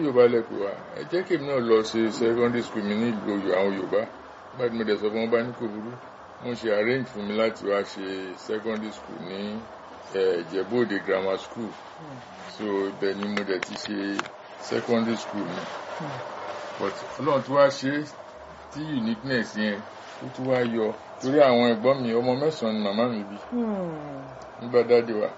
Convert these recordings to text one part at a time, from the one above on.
yorùbá lẹ́pẹ́ wa ẹ jẹ́ kí èmi náà lọ ṣe secondary school mi ní ìlú àwọn yorùbá bá ti mo dẹ̀ sọ fún wọn bá ní kò burú wọ́n ṣe arrange fún mi láti wá ṣe secondary school ní ìjẹ̀bú-òde grammar school so ibẹ̀ ni mo dẹ̀ ti ṣe secondary school mi but ọlọ́run tí wàá ṣe tí uniqueness yẹn ó tún wá yọ torí àwọn ẹ̀gbọ́n mi ọmọ mẹ́sàn-án ni màmá mi bí nígbà dáde wa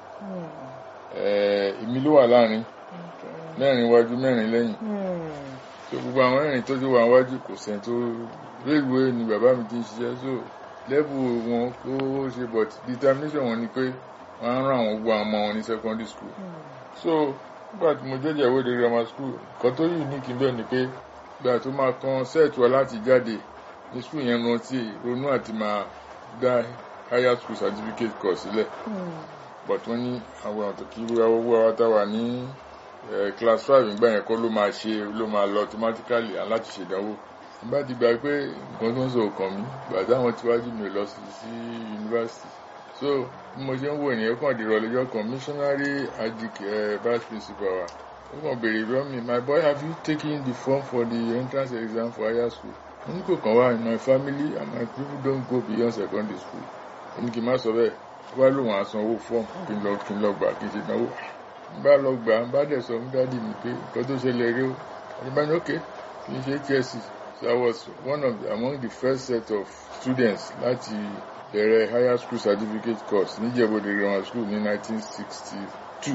èmi ló wà láàrin mẹ́rin iwájú mẹ́rin lẹ́yìn so gbogbo àwọn mẹ́rin tó ti wà wájú kò sẹ́ni tó railway ni bàbá mi ti ń ṣiṣẹ́ so level wọn kó ṣe but determination wọn ni pé wọ́n á rán àwọn gbogbo àwọn ọmọ wọn ní secondary school so nígbà tí mo jẹ́jẹ́ ìwéde grammar school nǹkan tó unique bẹ́ẹ̀ ni pé ìgbà tó máa kan set wa láti jáde ní school yẹn rántí ronú àti máa dá higher school certificate course sílẹ̀ but wọ́n ní àwọn àtọ̀ kí owó wa tá wà ní class five nígbà yẹn kọ́ ló máa ṣe ló máa lọ automatically aláti ṣèdánwò nígbà tí gbà pé nǹkan tó ń sọ òkàn mi gbà táwọn tíwájú mi lọ sí sí university so bí mo ṣe ń wò yẹn kàn dìrọ̀ lọ́jọ́ kan missionary adik vice principal wa ó kàn béèrè lọ́wọ́ mi my boy have you taken the form for the entrance exam for higher school mo ní kò kàn wá in my family and my people don't go beyond secondary school ó ní kí n má sọ bẹ́ẹ̀ wá lòun àsan owó fọ́ọ̀mù kí n lọ kí n lọ gbà kí n ṣe náwó bá lọ gbà bá dẹ̀ sọ fún dádì mi pé nǹkan tó ṣẹlẹ̀ rí o àdìbáyé ok kì í ṣe HSC so I was one of the, among the first set of students láti bẹ̀rẹ̀ higher school certificate course níjẹ̀bọ̀dẹ̀ grammar school ní 1962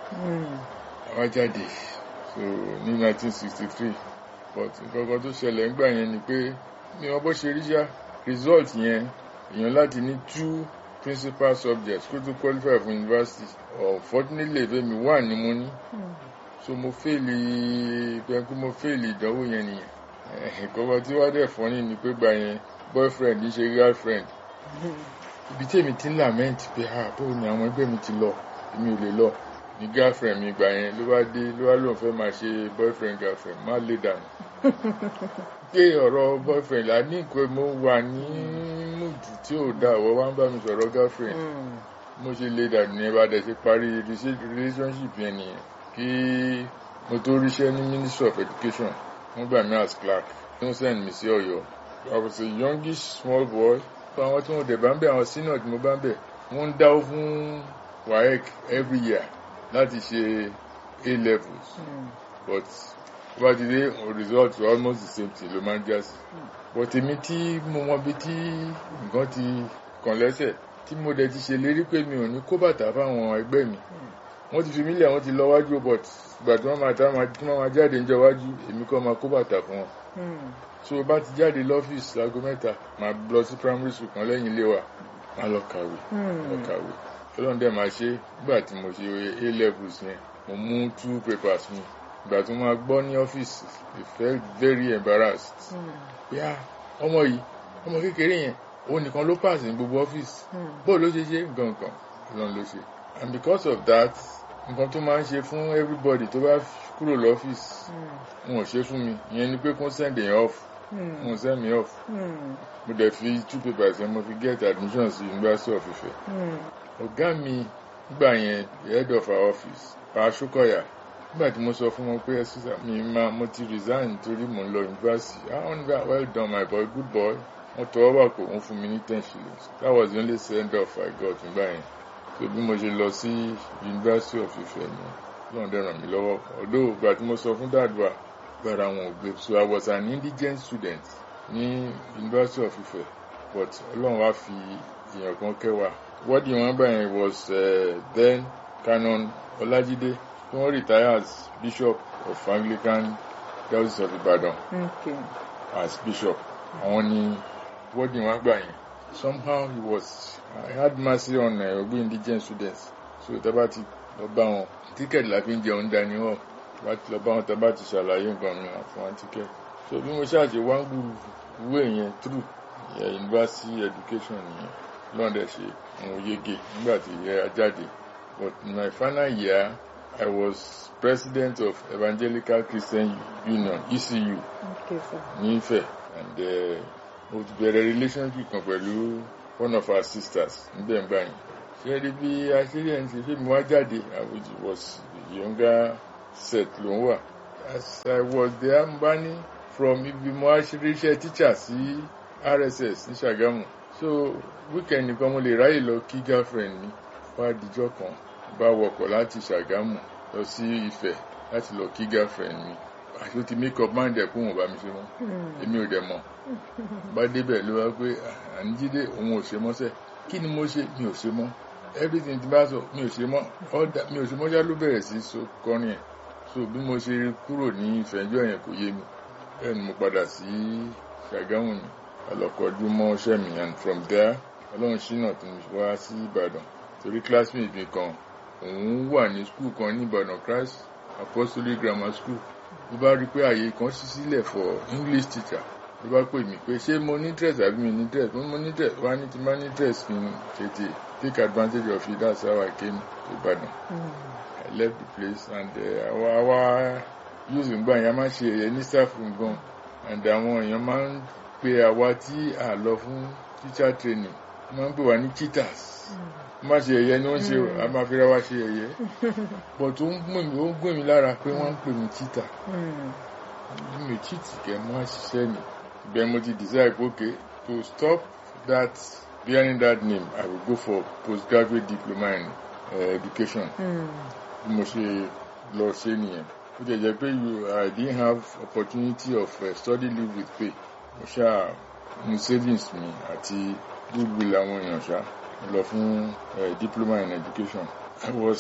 àwa jáde so ní 1963 but nǹkan kan tó ṣẹlẹ̀ ńgbà yẹn ni pé mi ò bó ṣe rí ṣá result yẹn èèyàn láti ní two principal subjects kó tó qualify for university unfortunately fẹ́mi wà ní mo ní so mo fẹ́ẹ̀lì pẹ̀kú mo fẹ́ẹ̀lì ìdánwò yẹn nìyẹn ìkọ́kọ́ tí wá dẹ̀ fọ́nì ni pé gbà yẹn boyfriend ń ṣe girlfriend ibi tí èmi ti ń lament pé ha bó ni àwọn ẹgbẹ́ mi ti lọ èmi ò lè lọ ní girlfriend mi gbà yẹn ló wá dé ló wá lóun fẹ́ máa ṣe boyfriend girlfriend má lè dànù pé ọ̀rọ̀ boyfriend la ní nǹkan mo wà ní múdù tí ò dá ọ̀wọ́ wá ń bá mi sọ̀rọ̀ girlfriend mo ṣe lè dànù ní ẹbá dẹ̀ ṣe parí relationship yẹn nìyẹn kí mo tó ríṣẹ́ ní ministry of education wọ́n gbà mí as clerk tó ń send mi sí ọ̀yọ́ I was a youngish small boy fún àwọn tí wọ́n dẹ̀ bá ń bẹ̀ àwọn senior tí mo bá ń bẹ̀ wọ́n ń dáwó fún WAEC every year láti ṣe A levels but bá ti dé result almost the same thing ló máa ń já sí but èmi tí mo mọ bí tí nǹkan ti kàn lẹ́sẹ̀ tí mo dẹ̀ ti ṣèlérí pé mi ò ní kó bàtà fáwọn ẹgbẹ́ mi wọ́n ti fi mí lẹ̀ wọ́n ti lọ wájú but ìgbà tí wọ́n máa tá tí wọ́n máa jáde níjọ́ wájú èmi kọ́ máa kó bàtà fún wọn so bá ti jáde lọ́fíìsì láago mẹ́ta máa lọ sí primary school kan lẹ́yìn ilé wa máa lọ kàwé lọ kàwé ọlọ́run dẹ̀ máa ṣe nígbà tí mo ṣe A levels yẹn mo mú two papers mi ìgbà tí wọ́n máa gbọ́ ní ọ́fíìsì I felt very embarrassed pé ah ọmọ yìí ọmọ kékeré yẹn òun nìkan ló pass ní gbogbo ọ́fíìsì bóò ló ṣe ṣe gangan ọlọ́run ló ṣe and because of that nǹkan tó máa ń ṣe fún everybody tó bá kúrò lọ́fíìsì wọn ò ṣe fún mi ìyẹn ni pé kó send èèyàn off wọn send me off mo dẹ̀ fi two papers yẹn mo fi get admission sí University of Ife ọ̀gá mi gbà yẹn the head of our office pa Aṣókọ̀yà nígbà tí mo sọ fún wọn pé ẹsùsà mi máa mo ti resign torí mo ń lọ university ah wọn nígbà well done my boy good boy wọn tọwọ́ wà kó wọn fún mi ní ten shillings that was the only send off I got nígbà yẹn so bí mo ṣe lọ sí University of Ife ni lọ́n dẹ̀ ràn mí lọ́wọ́ although ìgbà tí mo sọ fún dàdúrà gbára wọn ò gbé so I was an indigent student ní University of Ife but Ọlọ́run wá fi èèyàn kan kẹwàá wọ́ọ̀dì wọn gbà yẹn was uh, then Canon Ọlájídé tí wọ́n retire as Bishop of Anglican Diocese of Ibadan Okay. as Bishop àwọn ni wọ́ọ̀dì wọn gbà yẹn somehow he was I had mercy on uh, ogbe indigent students so tábà ti lọ bá wọn tíkẹ́ẹ̀tì la fi ń jẹun dání wọn tábà ti lọ bá wọn tábà ti ṣàlàyé nǹkan mi fún wọn tíkẹ́ẹ̀tì so bí mo ṣáàṣì wá ń gbú ìwé yẹn through yeah, university education nìyẹn lọ́dẹ̀ ṣe mo yege nígbà tí yẹ jáde but in my final year I was president of Evangelical Christian Union ECU Okay, sir. ní Ifẹ̀ and uh, mo ti bẹ̀rẹ̀ relationship kan pẹ̀lú one of our sisters níbẹ̀ ń báyìí ṣé ẹ rí bí aṣírí ẹ̀ ń ṣe fíìmù wá jáde which was younger set ló ń wà as I was there mo bá ní from ibi mo wá ṣe iṣẹ́ teacher sí RSS ní Ṣàgámù so weekend nìkan mo lè ráyè lọ kí girlfriend mi wá dijọ́ kan bá wọkọ̀ láti Ṣàgámù lọ sí Ifẹ̀ láti lọ kí girlfriend mi àti ó ti make up mind ẹ̀ kó wọn bá mi ṣe mọ́ èmi ò dẹ̀ mọ̀ bá débẹ̀ ló wá pé àníjídé òun ò ṣe mọ́sẹ̀ kí ni mo ṣe mi ò ṣe mọ́ everything ti bá sọ mi ò ṣe mọ́ ọ̀dà mi ò ṣe mọ́ ṣá ló bẹ̀rẹ̀ sí so kọrin ẹ̀ so bí mo ṣe kúrò ní ìfẹ́jọ́ yẹn kò yé mi bẹ́ẹ̀ ni mo padà sí Ṣàgámù ni ọlọ́kọ̀ọ́jú mọ́ ṣẹ́ mi and from there ọlọ́run ṣínà tó ń wá sí Ìbàdàn torí classmate mi kan òun wà ní school kan ní Ìbàdàn Christ Apostolic Grammar School ló bá rí i pé àyè kan ṣí sílẹ̀ for English teacher ló bá pè mí pé ṣé mo ní dress àbí mi ní dress mo ní mo ní dress wá ní ti má ní dress kí n tètè take advantage of it that's how I came to Ìbàdàn I left the place and àwa uh, àwa use ngbà yẹn a máa ṣe ẹ̀yẹ ní staff room gan and àwọn èèyàn máa ń pe àwa tí a lọ fún teacher training wọ́n máa ń pè wá ní cheaters má ṣe ẹ̀yẹ ni wọ́n ṣe a máa fi ra wá ṣe ẹ̀yẹ but ó ń gbìn mí ó ń gbìn mí lára pé wọ́n ń pè mí cheater mi cheat kẹ́ mọ́ ṣiṣẹ́ ni bẹ́ẹ̀ mo ti decide pé okay to stop that bearing that name I will go for postgraduate diploma in uh, education bí mo ṣe lọ ṣe nìyẹn ó jẹ́ jẹ́ pé I didn't have opportunity of uh, study leave with pay mo ṣáà mu savings mi àti goodwill àwọn èèyàn ṣáà lọ fún diploma in education I was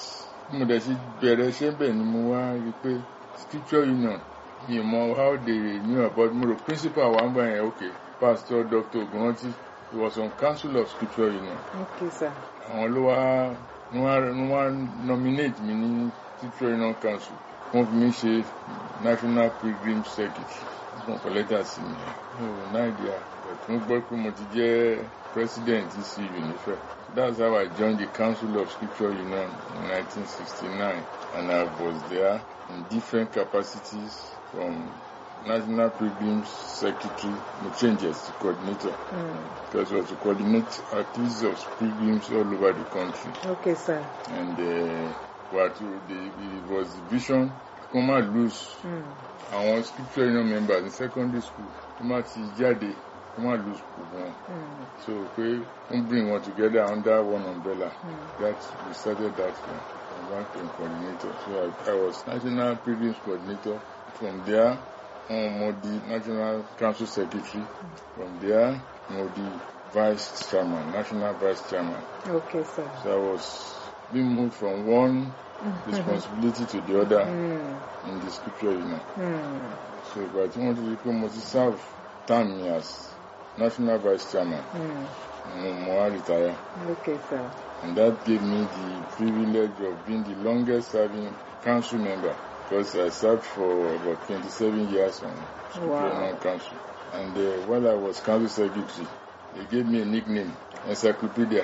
mo dẹ̀ ti bẹ̀rẹ̀ iṣẹ́ bẹ́ẹ̀ ni mo wá rí i pé scripture union mi mọ how they knew about mo rò principal wa ń gbà yẹn okay pastor dr ogunranti he was on council of scripture union okay sir. àwọn ló wá wọ́n wá nominate mi ní scripture union council wọ́n fi mí ṣe national pilgrim circuit wọ́n kọ lẹ́tà sí mi mi ò náà ìdí à mo gbọ́ pé mo ti jẹ́ president ECU nífẹ̀ẹ́ that's how I joined the council of scripture union in 1969 and I was there in different capacities from national pilgrims secretary mo change as the coordinator Mm. because I was to coordinate activities of pilgrims all over the country Okay, sir. and uh, what the, it was the vision kó má lose Mm. àwọn scripture union members in secondary school kó má ti jáde kó má lose gbogbo wọn Mm. so pé n bring wọn together under one umbrella Mm. that we started that uh, one coordinator so I, I was national pilgrims coordinator from there um, mo di national council secretary from there mo di vice chairman national vice chairman Okay, sir. so I was being moved from one responsibility to the other Mm. in the scripture union Mm. so ìgbà tí wọ́n ti rí pé mo ti serve term mi as national vice chairman Mm. mo mo wá retire Okay, sir. and that gave me the privilege of being the longest serving council member because I served for about 27 years on Scripture Wow. Union Council and uh, while I was council secretary they gave me a nickname encyclopedia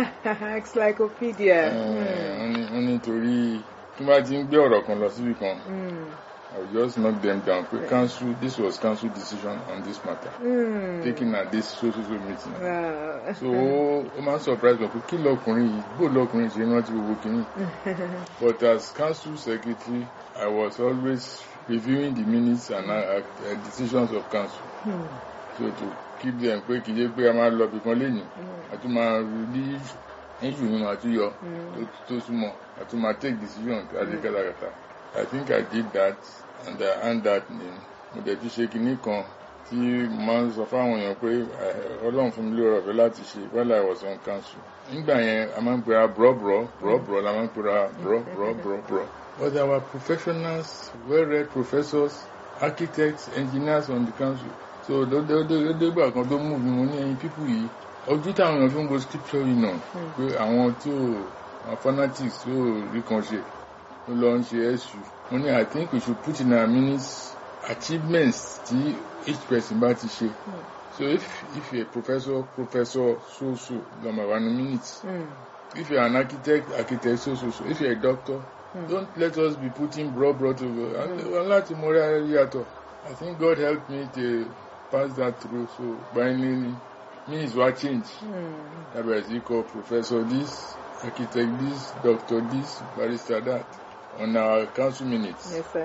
Encyclopedia. Mm. wọ́n ní- wọ́n nítorí tí wọ́n bá ti ń gbé ọ̀rọ̀ kan lọ síbi kan Mm. I will just knock them down pé council this was council decision on this matter Mm. taken at this so so so meeting. Wow. so ó ó máa ń surprise me pé kí lọkùnrin yìí bó lọkùnrin ṣe rántí gbogbo kìíní but as council secretary I was always reviewing the minutes and uh, uh, decisions of council Mm. so to keep them pé kì í ṣe pé a máa lọ bìkan lẹ́yìn a tún máa rí issue nínú àtúnyọ tó tó súnmọ́ a tún máa take decision àti kátàkátà I think I did that and I earned that name mo dẹ̀ ti ṣe kinní kan tí mo máa ń sọ fáwọn èèyàn pé eh, ọlọ́run fún mi lóore ọ̀fẹ́ láti ṣe while I was on council nígbà yẹn a máa ń pera brọ́brọ́ brọ́brọ́ la máa ń pera brọ́brọ́ brọ́brọ́ but our professionals well-read professors architects engineers on the council so lódégbà kan tó mú mi mo ní ẹyin pípù yìí ojú táwọn èèyàn fi ń bo scripture yìí náà pé àwọn tí ò àwọn fanatics tí ò rí kan ṣe ó lọ ń ṣe ẹ̀sù mo ní I think we should put in our minutes achievements tí each person bá ti ṣe so if if you're a professor professor so so lọ́mọ wa ní minutes Mm. if you're an architect architect so so so if you're a doctor don't let us be putting broad broad over and láti mọ orí ayé yàtọ̀ I think God helped me to pass that through so finally me is what change Mm. lábẹ̀rẹ̀ sí kọ professor this architect this doctor this barrister that on our council minutes Yes, sir.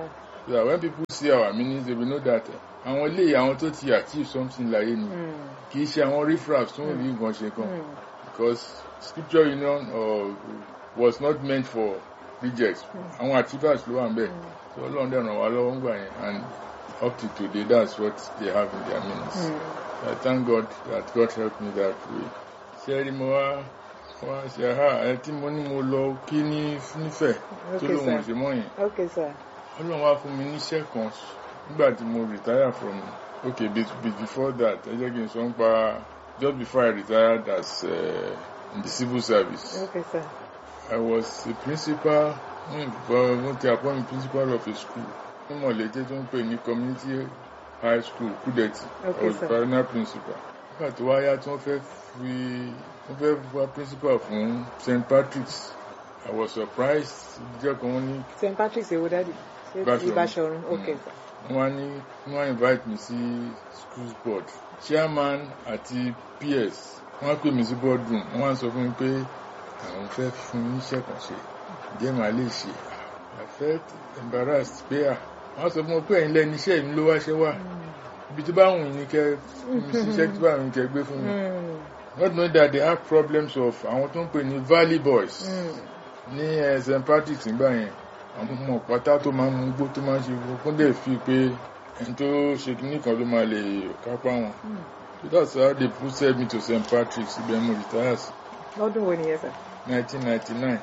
so that when people see our meanings they will know that àwọn ilé àwọn tó ti achieve something láyé ni Mm. kì í ṣe àwọn riffraff tó ń rí nǹkan ṣe kan Mm. because scripture union uh, was not meant for rejects àwọn achievers ló wà ń bẹ̀ so ọlọ́run dẹ̀ ràn wá lọ́wọ́ ń gbà yẹn and up to today that's what they have in their meanings. Mm. I thank God that God helped me that way. Ṣé rí mo wá wá ṣe ha ẹ tí mo ní mo lọ kí ní nífẹ̀ẹ́ tó Okay, lóun ò sir. ṣe mọ́ yẹn. Okay, sir. Ọlọ́run wá fún mi níṣẹ́ kan nígbà tí mo retire from okay be, be before that ẹ jẹ́ kí n sọ ń pa just before I retired as uh, in the civil service. Okay, sir. I was a principal mm, mo ti appoint me principal of a school ní mọ̀lẹ́tẹ́ tó ń pè ní community high school kúdẹ̀tì Okay, I was sir. final principal nígbà tó wáyá tí wọ́n fẹ́ fi wọ́n fẹ́ wá principal fún St Patrick's I was surprised jẹ́ kan wọ́n ní St. Patrick's Ewo Daddy. Ṣé Báṣọ̀run. Ìbáṣọ̀run? Okay, sir. wọ́n wá ní wọ́n wá invite me sí school board chairman àti PS wọ́n á pè mí sí board room wọ́n wá sọ fún mi pé àwọn fẹ́ fún mi níṣẹ́ kan ṣe jẹ́ màá lè ṣe I felt embarrassed pé à wọ́n sọ fún mi pé ẹ̀yin lẹ́ni iṣẹ́ mi ló wá ṣe wá ibi tó bá wù yín ní kẹ́ mi ṣiṣẹ́ tó bá wù yín kẹ́ gbé fún mi Mm. not knowing that they have problems of àwọn tó ń pè ní valley boys Mm. ní eh, St Patrick's nígbà yẹn àwọn ọmọ pátá tó máa ń mú gbó tó máa ń ṣe fún dẹ̀ fi pé ẹni tó ṣe kínní kan ló máa lè kápá wọn Mm. so that's how they posted me to St Patrick's ibẹ̀ mo retire sí Lọ́dún wo nìyẹn, sir? 1999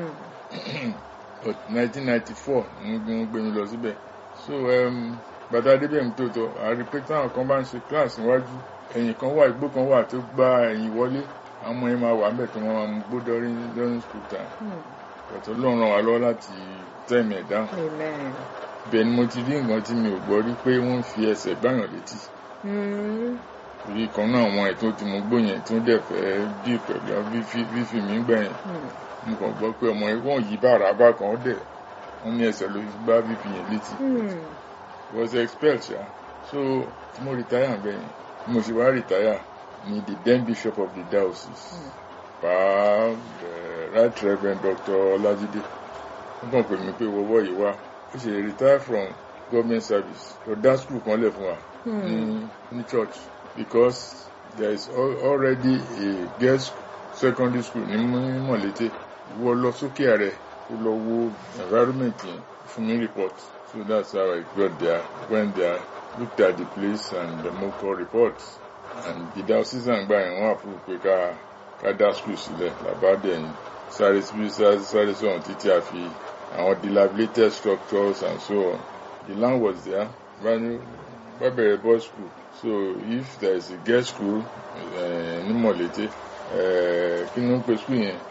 Mm. but 1994 mo gbé wọn gbé mi lọ síbẹ̀ so um, bàtà débẹ̀ mi tó tọ́ àrí pé táwọn kan bá ń ṣe class níwájú ẹ̀yìn kan wà igbó kan wà tó gba ẹ̀yìn wọlé àwọn ọmọ yẹn máa wà ńbẹ̀ tó wọn máa mú gbó during during school time Mm. ọ̀tọ̀ ló ràn wá lọ́wọ́ láti tẹ̀mí ẹ̀ dáhùn Amen. bẹ́ẹ̀ ni mo ti rí nǹkan tí mi ò gbọ́ rí pé wọ́n ń fi ẹsẹ̀ gbáyàn létí Mm. torí kan náà àwọn ẹ̀ tó ti mú gbó yẹn tó dẹ̀ fẹ́ bí pẹ̀lú fífi mí gbà yẹn Mm. mo kàn gbọ́ pé ọmọ yẹn wọ́n yí bàrà bá kan ó dẹ̀ wọ́n ní ẹsẹ̀ ló fi gbá fífi yẹn létí Mm. was expelled ṣá so tí mo retire bẹ́ẹ̀ yẹn bí mo ṣe wá retire ni the then bishop of the diocese pa uh, right reverend dr ọlájídé wọ́n kàn pè mí pé wọ́wọ́ yìí wá ó ṣe retire from government service lọ dá school kan lẹ̀ fún wa ní ní church because there is al already a girls secondary school ní Mọ- mọ̀lété wọ́n lọ sókè ààrẹ ó lọ wo environment yẹn fún mi report so that's how I got there went there looked at the place and the moco report and the diocesan gba yẹn wọ́n approve pé ká ká dá school sílẹ̀ làbádẹ́yìn sáré síbi sáré sáré sọ̀rọ̀ títí a fi àwọn dilapidated structures and so on the land was there brand wọ́n bẹ̀rẹ̀ boys school so if there is a girls school uh, ní mọ̀lété uh, kí ló ń pe school yẹn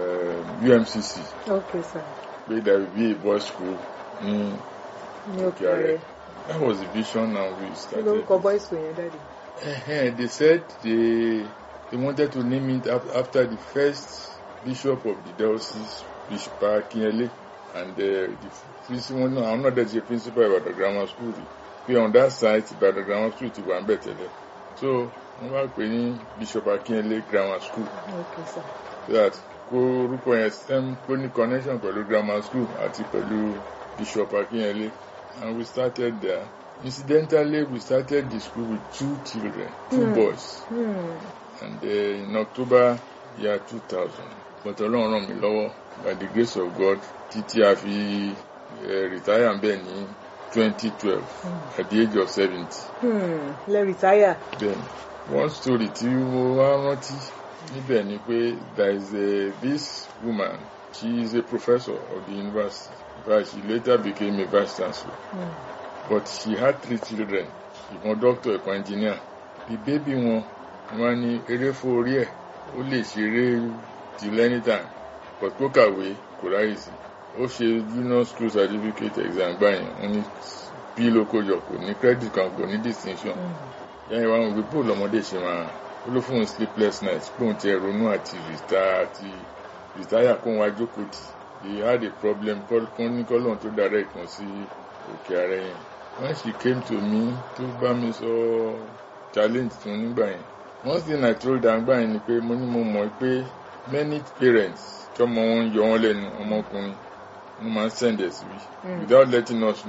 uh, UMCC Okay, sir. pé there will be a boys school ní Ní òkè òkè ààrẹ rẹ̀. that was the vision and we Kí started. lórúkọ boys school yẹn, Daddy? Uh, they said they they wanted to name it af- after the first bishop of the diocese, Bishop Akinyele, and uh, the principal. No, I'm not the principal of the grammar school. We on that site, but the grammar school ti wà ń bẹ̀ tẹ́lẹ̀. So wọ́n wá pè ní Bishop Akinyele Grammar School Okay, sir. so that kó orúkọ yẹn stem kó ní connection pẹ̀lú grammar school àti pẹ̀lú Bishop Akinyele and we started there. Incidentally, we started the school with two children, two Hmm. boys, Mm. and uh, in October year 2000. But Ọlọ́run ràn mí lọ́wọ́ by the grace of God títí a fi uh, retire ń bẹ̀ ní 2012 at the age of 70. Hmm. Lẹ retire. Then one story tí mo wá rántí níbẹ̀ ni pé there is a, this woman she is a professor of the university but she later became a vice chancellor Mm. but she had three children ìkan doctor ìkan engineer the baby wọn wọn ní eré fún orí ẹ̀ ó lè ṣeré till anytime but kó kàwé kò ráyè sí ó ṣe junior school certificate exam gbà yẹn wọn ní bí ló kó jọ kò ní credit kan kò ní distinction Mm. yẹn wá wọn wí bó lọmọdé ṣe máa ó ló fún un sleepless night pé òun ti ẹ̀ ronú àti rìtá àti rìtáyà kó wọn ajókòó tì he had a problem kọ́ ní kọ́lọ́n tó direct wọn sí òkè ààrẹ yẹn when she came to me tó bá mi sọ challenge tó nígbà yẹn one thing I told her gbà yẹn ni pé mo ní mo mọ̀ pé many parents tọmọ wọn yọ wọn lẹ́nu ọmọkùnrin wọn máa ń send ẹ̀ síbí Mm. without letting us know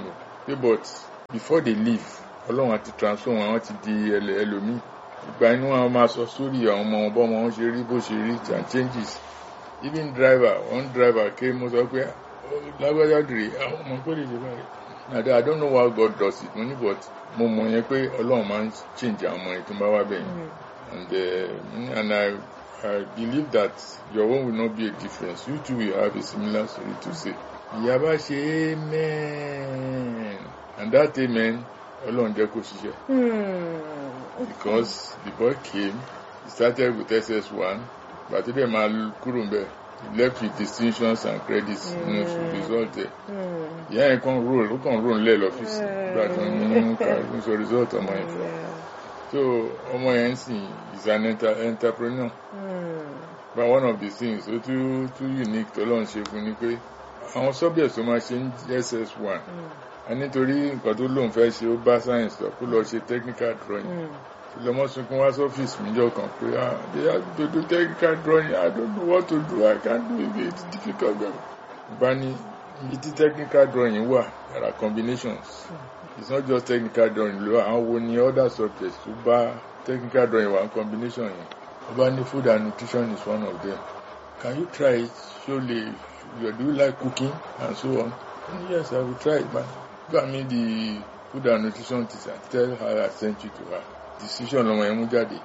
pé but before they leave ọlọ́run àti transfer wọn àwọn ti di ẹlẹ- ẹlòmíì ìgbà inú àwọn máa sọ sórí àwọn ọmọ wọn bọ́mọ wọn ṣe rí bó ṣe rí and changes even driver one driver ké mo sọ pé "Oh, lágbájá dìrì àwọn ọmọ pé lè ṣe báyìí nàdá i don't know why god does it mo ní but mo mọ̀ yẹn pé ọlọ́run máa ń change àwọn ọmọ yẹn tó ń bá wá bẹ̀yìn and uh, and I, I believe that your own will not be a difference. You too will have a similar story to say. Ìyá bá ṣe amen and that amen Ọlọ́run jẹ́ kó ṣiṣẹ́ because the boy came he started with SS1 but dẹ̀ máa kúrò ń bẹ̀ he left with distinctions and credits nínú mm. result ẹ̀ ìyá yẹn kàn roll ó kàn roll lẹ́ẹ̀ lọ́fíìsì nígbà tó ń mú kàrí sọ result ọmọ yẹn fún un so ọmọ yẹn sì is an enter entrepreneur but one of the things tó too too unique tó lọ́n ṣe fún ni pé àwọn subjects tó máa ṣe ń ss one a nítorí nǹkan tó lóun fẹ́ ṣe ó bá science lọ kó lọ ṣe technical drawing lọmọ sunkún wá sọ́fíìsì mi jọ kan pé ah they have to do technical drawing i don't know what to do i can't do it it's difficult bá ní ibi tí technical drawing wà there are combinations. Mm it's not just technical drawing lo àwọn wo ni other subjects tó bá technical drawing wà combination yẹn ọba ní food and nutrition is one of them can you try it ṣó lè do you like cooking and so on and yes i will try it man gbà mí the food and nutrition teacher tell her i sent you to her decision lọmọ yẹn mú jáde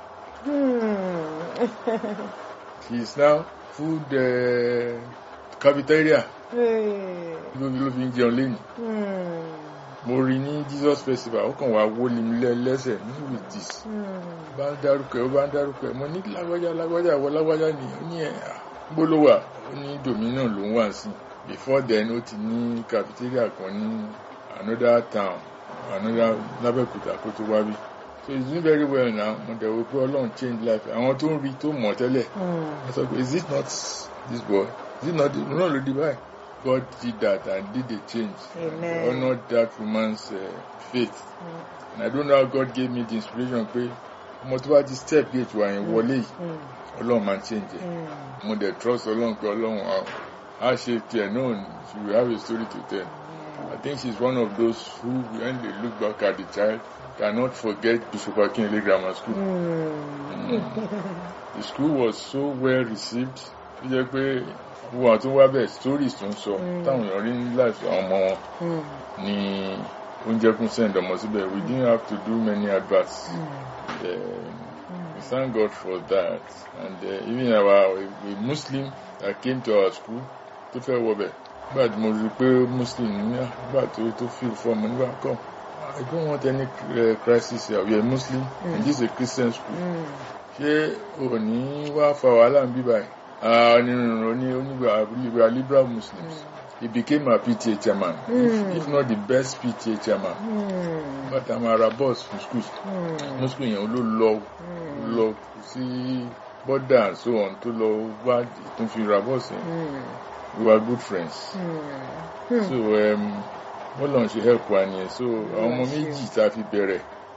she is now food uh, cafeteria ló fi ń jẹun lẹ́yìn mo rí ní jesus festival ó kàn wá wọlé mi lẹ́sẹ̀ ní with this bá ń dárúkọ ẹ ó bá ń dárúkọ ẹ mo ní lágbájá lágbájá àwọ lágbájá ni ó ní ẹ gbólówà ó ní dominion ló ń wà sí before then ó ti ní cafeteria kan ní another town another lábẹ́kúta kó tó wá bí so he's doing very well now mo dẹ̀ wò pé ọlọ́run change life àwọn tó ń rí tó mọ̀ tẹ́lẹ̀ ẹ sọ pé is it not this boy is it not this no ló di báyìí. God did that and did a change. Amen. And honored that woman's uh, faith. Mm. And I don't know how God gave me the inspiration pé ọmọ tó bá ti step gate wà yẹn wọlé yìí ọlọ́run máa change ẹ̀. mo dẹ̀ trust ọlọ́run pé ọlọ́run á ṣe tiẹ̀ náà she will have a story to tell. I think she's one of those who when they look back at the child cannot forget Bishop Akinle Grammar School. Mm. The school was so well received. ó jẹ́ pé wọ́n àti wá bẹ́ẹ̀ stories tó ń sọ táwọn èèyàn rí ní life àwọn ọmọ wọn ní oúnjẹ kún send ọmọ síbẹ̀ we didn't have to do many adverts mm. uh, we thank God for that and uh, even our a, a Muslim that came to our school tó fẹ́ wọbẹ̀ nígbà tí mo rí pé Muslim ní nígbà tó tó feel for ọmọ nígbà kan I don't want any uh, crisis here we are Muslim mm. and this is a Christian school ṣé o ní wá fa wàhálà ń bí báyìí onírúurú ní onígbà liberal muslims mm. he became a PTA chairman mm. if, if not the best PTA chairman mm. but i'm a boss for school no school yẹn ló lọ lọ sí border and so on tó lọ wá tó fi ra boss yẹn we were good friends mm. so wọ́n lọ́n ṣe help wa nìyẹn so àwọn ọmọ méjì tá a fi bẹ̀rẹ̀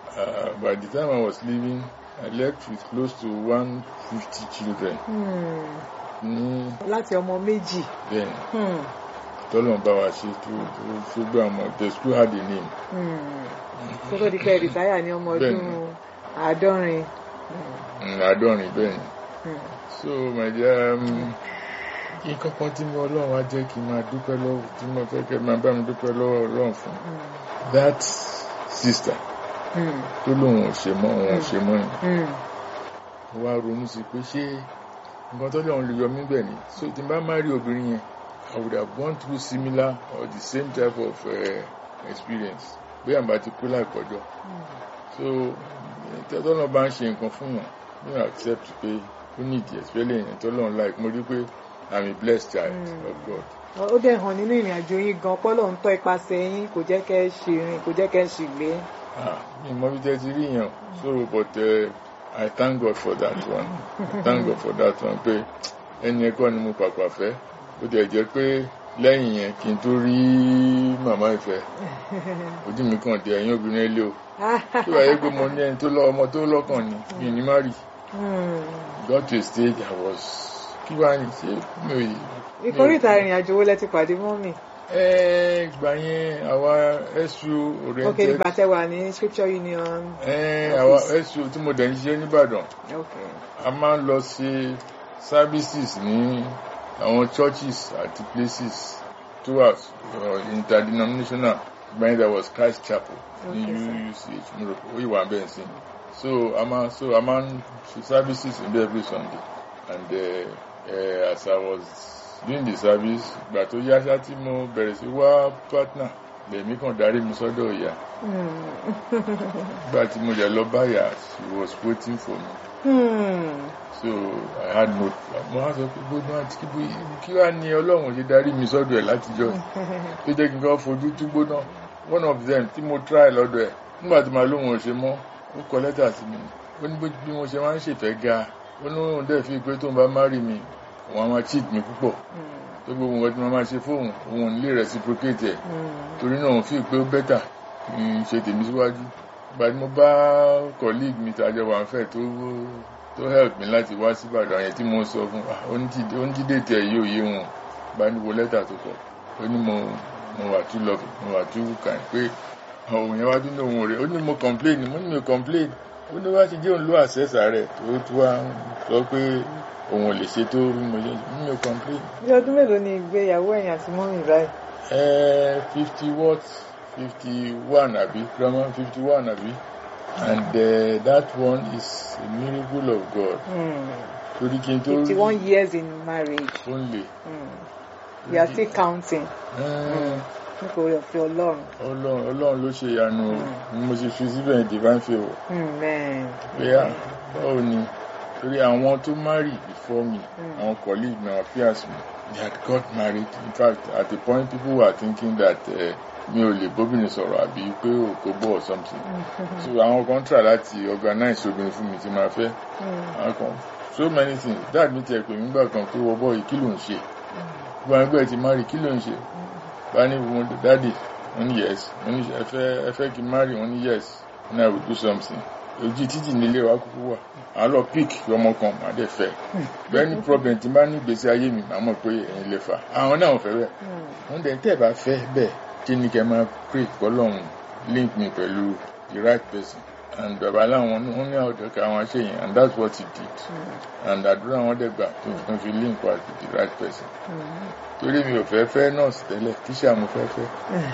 by the time i was leaving i left with close to one fifty children. Mm ní. láti ọmọ méjì. bẹ́ẹ̀ni tọ́lọ̀ bá wa ṣe tó tó gbé ọmọ the school had a name. kó tó di pé rìtáyà ní ọmọ ọdún àádọ́rin. àádọ́rin bẹ́ẹ̀ni. so my dear nǹkan kan tí mo ọlọ́run á jẹ́ kí n máa dúpẹ́ lọ́wọ́ tí mo fẹ́ kẹ́ máa bá mi dúpẹ́ lọ́wọ́ ọlọ́run fún that sister tó lóun ò ṣe mọ́ òun ò ṣe mọ́ yìí wá ronú sí pé ṣé nǹkan tó lọ́run lè yọ mí bẹ̀ ni so tí n bá má rí obìnrin yẹn I would have gone through similar or the same type of uh, experience bóyá n bá ti kú láìpọ́jọ́ so tọ́lọ́ bá ń ṣe nǹkan fún wọn you accept pé ó ní ìdí especially ẹ̀yìn tọ́lọ́ like mo rí pé I'm a blessed child mm. of God. ó dẹ̀ hàn nínú ìrìn àjò yín gan pọ́lọ́ ń tọ́ ipasẹ̀ yín kò jẹ́ kẹ́ ẹ ṣì rìn kò jẹ́ kẹ́ ẹ ṣì gbé. mi mọ bí tẹ́ ti rí yẹn so but. Uh, I thank God for that one. I thank God for that one pé ẹni ẹ̀kọ́ ni mo pàpà fẹ́. Ó tiẹ̀ jẹ́ pé lẹ́yìn yẹn kí n tó rí màmá ìfẹ́. Ojú mi kàn dé ẹ̀yìn obìnrin ilé o. Tí wàá yẹ pé mo ní ẹni tó lọ ọmọ tó lọ́kàn ni mi ní má rí. Got to a stage I was kí wàá ní ṣé mi ò yí. Ìkórìtà ìrìn àjò wo lẹ ti pàdé mọ́ mi? ẹ ìgbà yẹn àwa SU ok oriented nígbà tẹ wà ní scripture union ẹ àwa SU tí mo dẹ̀ ń ṣiṣẹ́ nìbàdàn ok a máa ń lọ sí services ní àwọn churches àti places towards uh, interdenominational when there was Christ Chapel ní Okay, sir. UUCH mo rò pé ó yìí wà bẹ́ẹ̀ sí so a máa so a máa ń ṣe services in there every Sunday and uh, uh, as I was doing the service ìgbà tó yá ṣá tí mo bẹ̀rẹ̀ sí wá partner lèmi kàn darí mi sọ́dọ̀ ìyá Hmm. ìgbà tí mo jẹ́ lọ báyà she was waiting for me Hmm. so I had no mo wá sọ pé gbogbo àti kí bó- kí wàá ní ọlọ́run ṣe darí mi sọ́dọ̀ ẹ̀ látijọ́ tó jẹ́ kí n kọ́ fojú tú gbóná one of them tí mo try lọ́dọ̀ ẹ̀ nígbà tí màá lóun ò ṣe mọ́ ó kọ lẹ́tà sí mi ó ní bó- bí mo ṣe máa ń ṣèfẹ́ ga ó ní òun dẹ̀ fi pé tóun bá marry mi òun á máa cheat mi púpọ̀ Hmm. tó gbogbo nǹkan tí mo máa ṣe fóun òun ò ní lè reciprocate ẹ̀ Hmm. torí náà òun fi pé ó bẹ́tà kí n ṣe tèmi síwájú ìgbà tí mo bá colleague mi tàjọ wà ń fẹ́ tó tó help mi láti wá sí Ìbàdàn yẹn tí mo sọ fún ah, onídìí- onídìdé tẹ yóò yé wọn bá ní wo lẹ́tà tó kọ ó ní mo mo wà too love mo wà too kind pé òun yẹn wá tún ní òun rẹ̀ ó ní mo complain mo ní mi ò complain ó ní wá ti jẹ́ òun ló àṣẹ́sà rẹ̀ tó tó wá sọ pé òun ò lè ṣe tó bí mo ṣe mi ò complain bí ọdún mélòó ni ìgbéyàwó ẹ̀yìn àti mọ́mì báyìí Uh, 50 watts, 51 abi, grammar 51 abi. And uh, that one is a miracle of God. Hmm. Torí kí n tó fifty one years in marriage only. Hmm. we are still counting Uh, nítorí ọ̀fẹ́ ọlọ́run Ọlọ́run Ọlọ́run ló ṣe ìyanu o. Mo ṣe fi síbẹ̀ ní divine favour. amen Pé à báwo ni? Torí àwọn tó marry before me, Mm. àwọn colleagues mi, àwọn peers mi, they had got married. In fact, at the point people were thinking that uh, mi ò lè bóbìnrin sọ̀rọ̀ àbí pé òkò bọ̀ or something. so àwọn kan try láti organize obìnrin fún mi tí máa fẹ́ Hmm. àwọn kan so many things dad mi tiẹ̀ pè mí gbà kan pé wọ́n bọ́ yìí kí ló ń ṣe gbọ́n ẹgbẹ́ ti marry kí ló ń ṣe bá ní wọn dáàdì wọn ní yes wọn ní ẹ fẹ́ ẹ fẹ́ kí n marry wọn ní yes and I will do something ojú títì nílé wa kúkú wà àwọn lọ pick ọmọ kan màá dẹ̀ fẹ́ bẹ́ẹ̀ ni problem tí n bá ní ìgbésí ayé mi màá mọ̀ pé ẹ̀yin lè fà àwọn náà ò fẹ́ bẹ́ẹ̀ Hmm. wọ́n dẹ̀ tẹ́ ẹ̀ bá fẹ́ bẹ́ẹ̀ kí ni kẹ́ máa pray kọ́lọ́hún link me pẹ̀lú the right person and bàbá láwọn wọ́n ní àwọn ọ̀dọ́ka àwọn ṣe yẹn and that's what he did Hmm. and àdúrà wọn dẹ̀ gbà tó fi fi link wa to the right person Hmm. torí mi ò fẹ́ fẹ́ nurse tẹ́lẹ̀ tíṣà mo fẹ́ fẹ́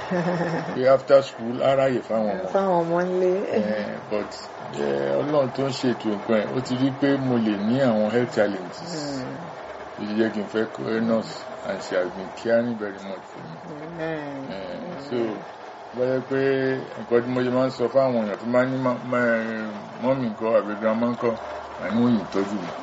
pé after school aráyè fáwọn ọmọ fáwọn ọmọ ńlé Eh, but eh, ọlọ́run tó ń ṣètò nǹkan ẹ̀ ó ti rí pé mo lè ní àwọn health challenges Hmm. ó ti jẹ́ kí n fẹ́ kọ́ nurse and she has been caring very much for me. amen Eh, so bọ́yẹ pé nǹkan tí mo ṣe máa ń sọ fáwọn èèyàn tó máa ń ní má- má- mọ́mì nǹkan àbí grandma nǹkan àìmú yìí tọ́jú mi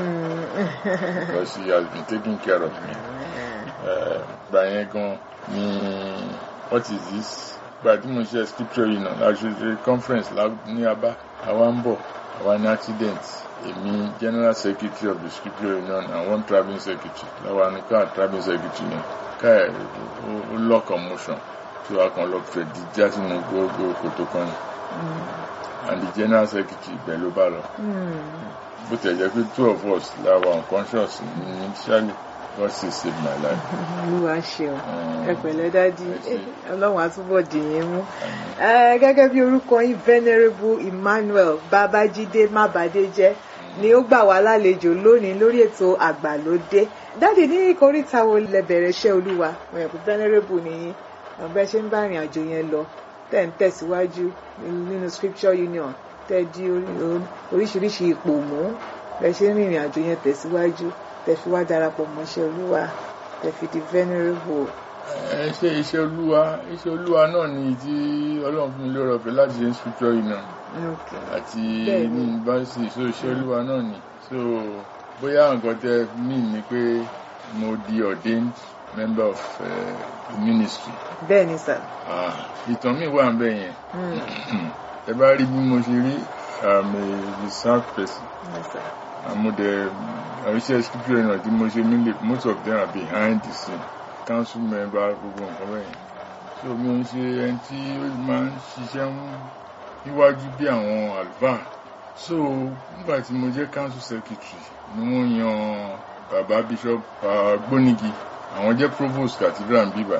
Hmm. because she has been taking care of me. Eh, gbà yẹn gan ni what is this gbà tí mo ṣe scripture yìí náà láṣẹ conference lá- ní abá àwa ń bọ̀ àwa ní accident èmi general secretary of the scripture union and one travelling secretary láwa ní káà travelling secretary yẹn káà ẹ̀ ó- ó law commotion tí wàá kan lọ fẹ̀ di já sínú gbogbo kòtò kan ni and the general secretary ibẹ̀ ló bá lọ Hmm. bó tẹ̀ jẹ́ pé two of us la wà unconscious initially God still saved my life. olúwa ṣeun Eh, ẹ pẹ̀lẹ́ dádì ẹ ṣé. ọlọ́run á túbọ̀ dì yín mú àmín. Eh, gẹ́gẹ́ bí orúkọ yín venerable emmanuel babájídé mábàdéjẹ́ ni ó gbà wá lálejò lónìí lórí ètò àgbàlódé dáàdì ní ìkóríta wo lẹ bẹ̀rẹ̀ iṣẹ́ olúwa wọn yẹn venerable nìyí ọ̀bẹ ṣe ń bá ìrìn àjò yẹn lọ tẹ̀ ń tẹ̀síwájú nínú scripture union tẹ̀ di orí- oríṣiríṣi ipò mú bẹ́ẹ̀ ṣe ń rìnrìn àjò yẹn tẹ̀síwájú tẹ̀ fi wá darapọ̀ mọ́ṣẹ́ olúwa tẹ̀ fi di venerable. ẹ ṣe iṣẹ́ olúwa iṣẹ́ olúwa náà ni tí ọlọ́run fún mi lórí ọ̀fẹ́ láti ṣe ń scripture yìí náà Okay. àti Bẹ́ẹ̀ni. ní yunifásitì so iṣẹ́ olúwa náà ni so bóyá nǹkan tẹ mí ni pé mo di ordained member of uh, the ministry bẹ́ẹ̀ ni sà. ah, ìtàn mi wà ń bẹ̀ yẹn Mm. ẹ bá rí bí mo ṣe rí I'm a research person Yes, sir. àmúdẹ iṣẹ́ scripture náà tí mo ṣe nílé most of them are behind the scene council member gbogbo nǹkan bẹ́yẹn so mi ò ń ṣe ẹni tí ó máa ń ṣiṣẹ́ ń- níwájú bí àwọn àlùfáà so nígbà tí mo jẹ́ council secretary ni wọ́n yan bàbá bishop ah, gbónigi àwọn jẹ́ provost cathedral ń bíbà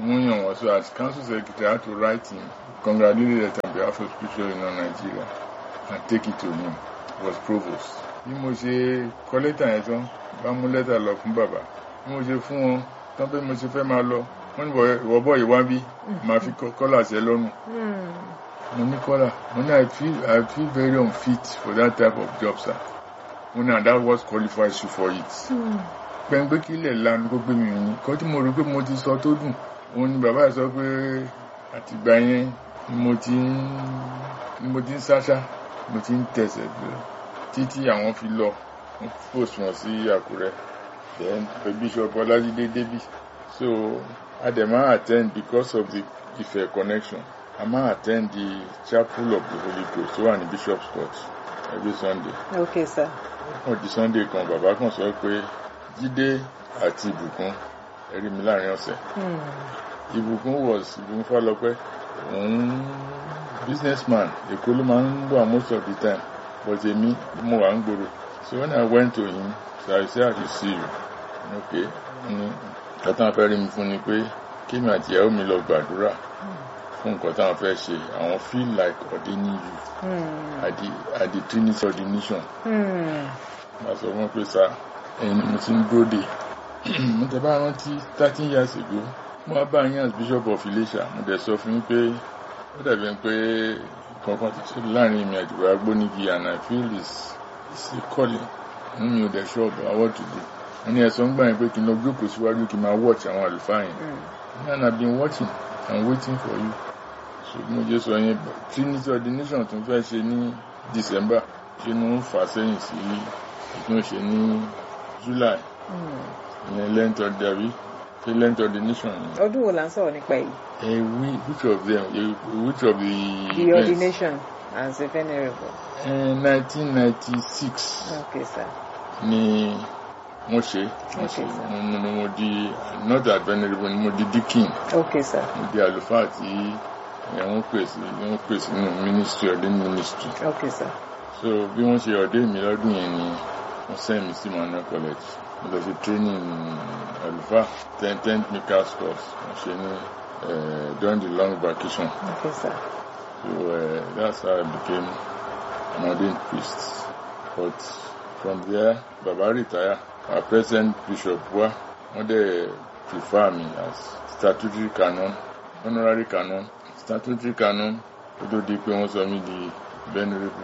wọ́n yàn wọ́n so as council secretary I had to write him congratulate letter on behalf of spiritual union Nigeria and take it to him he was provost. bí mo ṣe kọ lẹ́tà yẹn tán bá mú lẹ́tà lọ fún bàbá bí mo ṣe fún wọn tán pé mo ṣe fẹ́ máa lọ wọ́n ní ìwọ bọ́ yìí wá bí màá fi kọ́là sí ẹ lọ́rùn mo ní kọ́là mo ní I feel I feel very unfit for that type of job sir mo ní and that was qualifies you for it. pẹ̀ngbẹ́ kí ilẹ̀ lanu kó gbé mi ní kọ́ tí mo rò pé mo ti sọ tó dùn òun ni bàbá yìí sọ pé àtìgbà yẹn ni mo ti ń ni mo ti ń sáṣá mo ti ń tẹ̀sẹ̀ títí àwọn fi lọ wọ́n post wọn sí Àkúrẹ́ then Bishop Ọlájídé débì so adema attend because of the Ife connection I ma attend the chapel of the Holy Ghost tó wà ní Bishop's Court every Sunday. okay sir. wọ́n di Sunday kan bàbá kan sọ pé Jídé àti Ìbùkún ẹ rí mi láàrin ọ̀sẹ̀. Ìbùkún was Ìbùkún Fálọpẹ́ òun businessman Èkó ló máa ń wà most of the time but èmi mo wà ń gbòòrò so when I went to him so I say I should see you okay ní nǹkan táwọn fẹ́ rí mi fún ni pé kémi àti ìyàwó mi lọ gbàdúrà fún nǹkan táwọn fẹ́ ṣe àwọn feel like ordaining you mm. at the at the Trinity ordination. Màá sọ fún pé sá ẹ̀yin ni mo ti ń dúró dè mo tẹ bá rántí thirteen years ago mo wá bá yín as bishop of Ilésà mo dẹ̀ sọ fún yín pé ó dàbí ẹni pé kankan ti ṣe láàrin mi àti bàbá Gbónígi and I feel it's it's a calling inú mi ò dẹ̀ sure about what to do wọ́n ní ẹ̀sọ́ ń gbà yín pé kí n lọ jókòó síwájú kí n máa watch àwọn àlùfáà yẹn and I been watching and waiting for you ṣùgbọ́n mo jẹ́ sọ yẹn Trinity ordination tó ń fẹ́ ṣe ní December ṣe ni wọ́n fà sẹ́yìn sí ìtún ṣe ní July ìyẹn lent ọ̀dàbí ṣe lent ordination ni. ọdún wo la ń sọ̀rọ̀ nípa èyí. ẹ wí which of them which of the. the events? ordination as a venerable. nineteen ninety six. okay sir. ni wọ́n ṣe wọ́n ṣe mo mo di not that venerable ni mo di deacon. okay sir. mo di àlùfáà tí ẹ wọ́n pèsè wọ́n pèsè nínú ministry ọdún ministry. okay sir. so bí wọ́n ṣe ọdún mi lọ́dún yẹn ni wọ́n send mi sí Manuel college mo lọ fi training àlùfáà ten ten makers course wọ́n ṣe ní during the long vacation. okay sir. so uh, that's how I became an ordained priest but from there baba retire our present bishop wa wọ́n dẹ̀ prefer me as statutory canon honorary canon statutory canon ó tó di pé wọ́n sọ mí di venerable.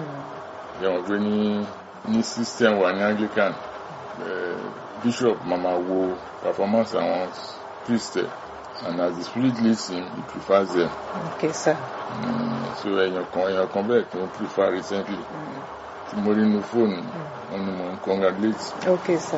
yẹ wọ́n pé ní ní system wa ní Anglican bishop mama wo performance àwọn priest and as the spirit leads him he prefers them. okay sir. Mm, so èèyàn kan èèyàn kan bẹ́ẹ̀ tó ń prefer recently tí mo rí inú fóònù wọn ni mo ń congratulate. okay sir.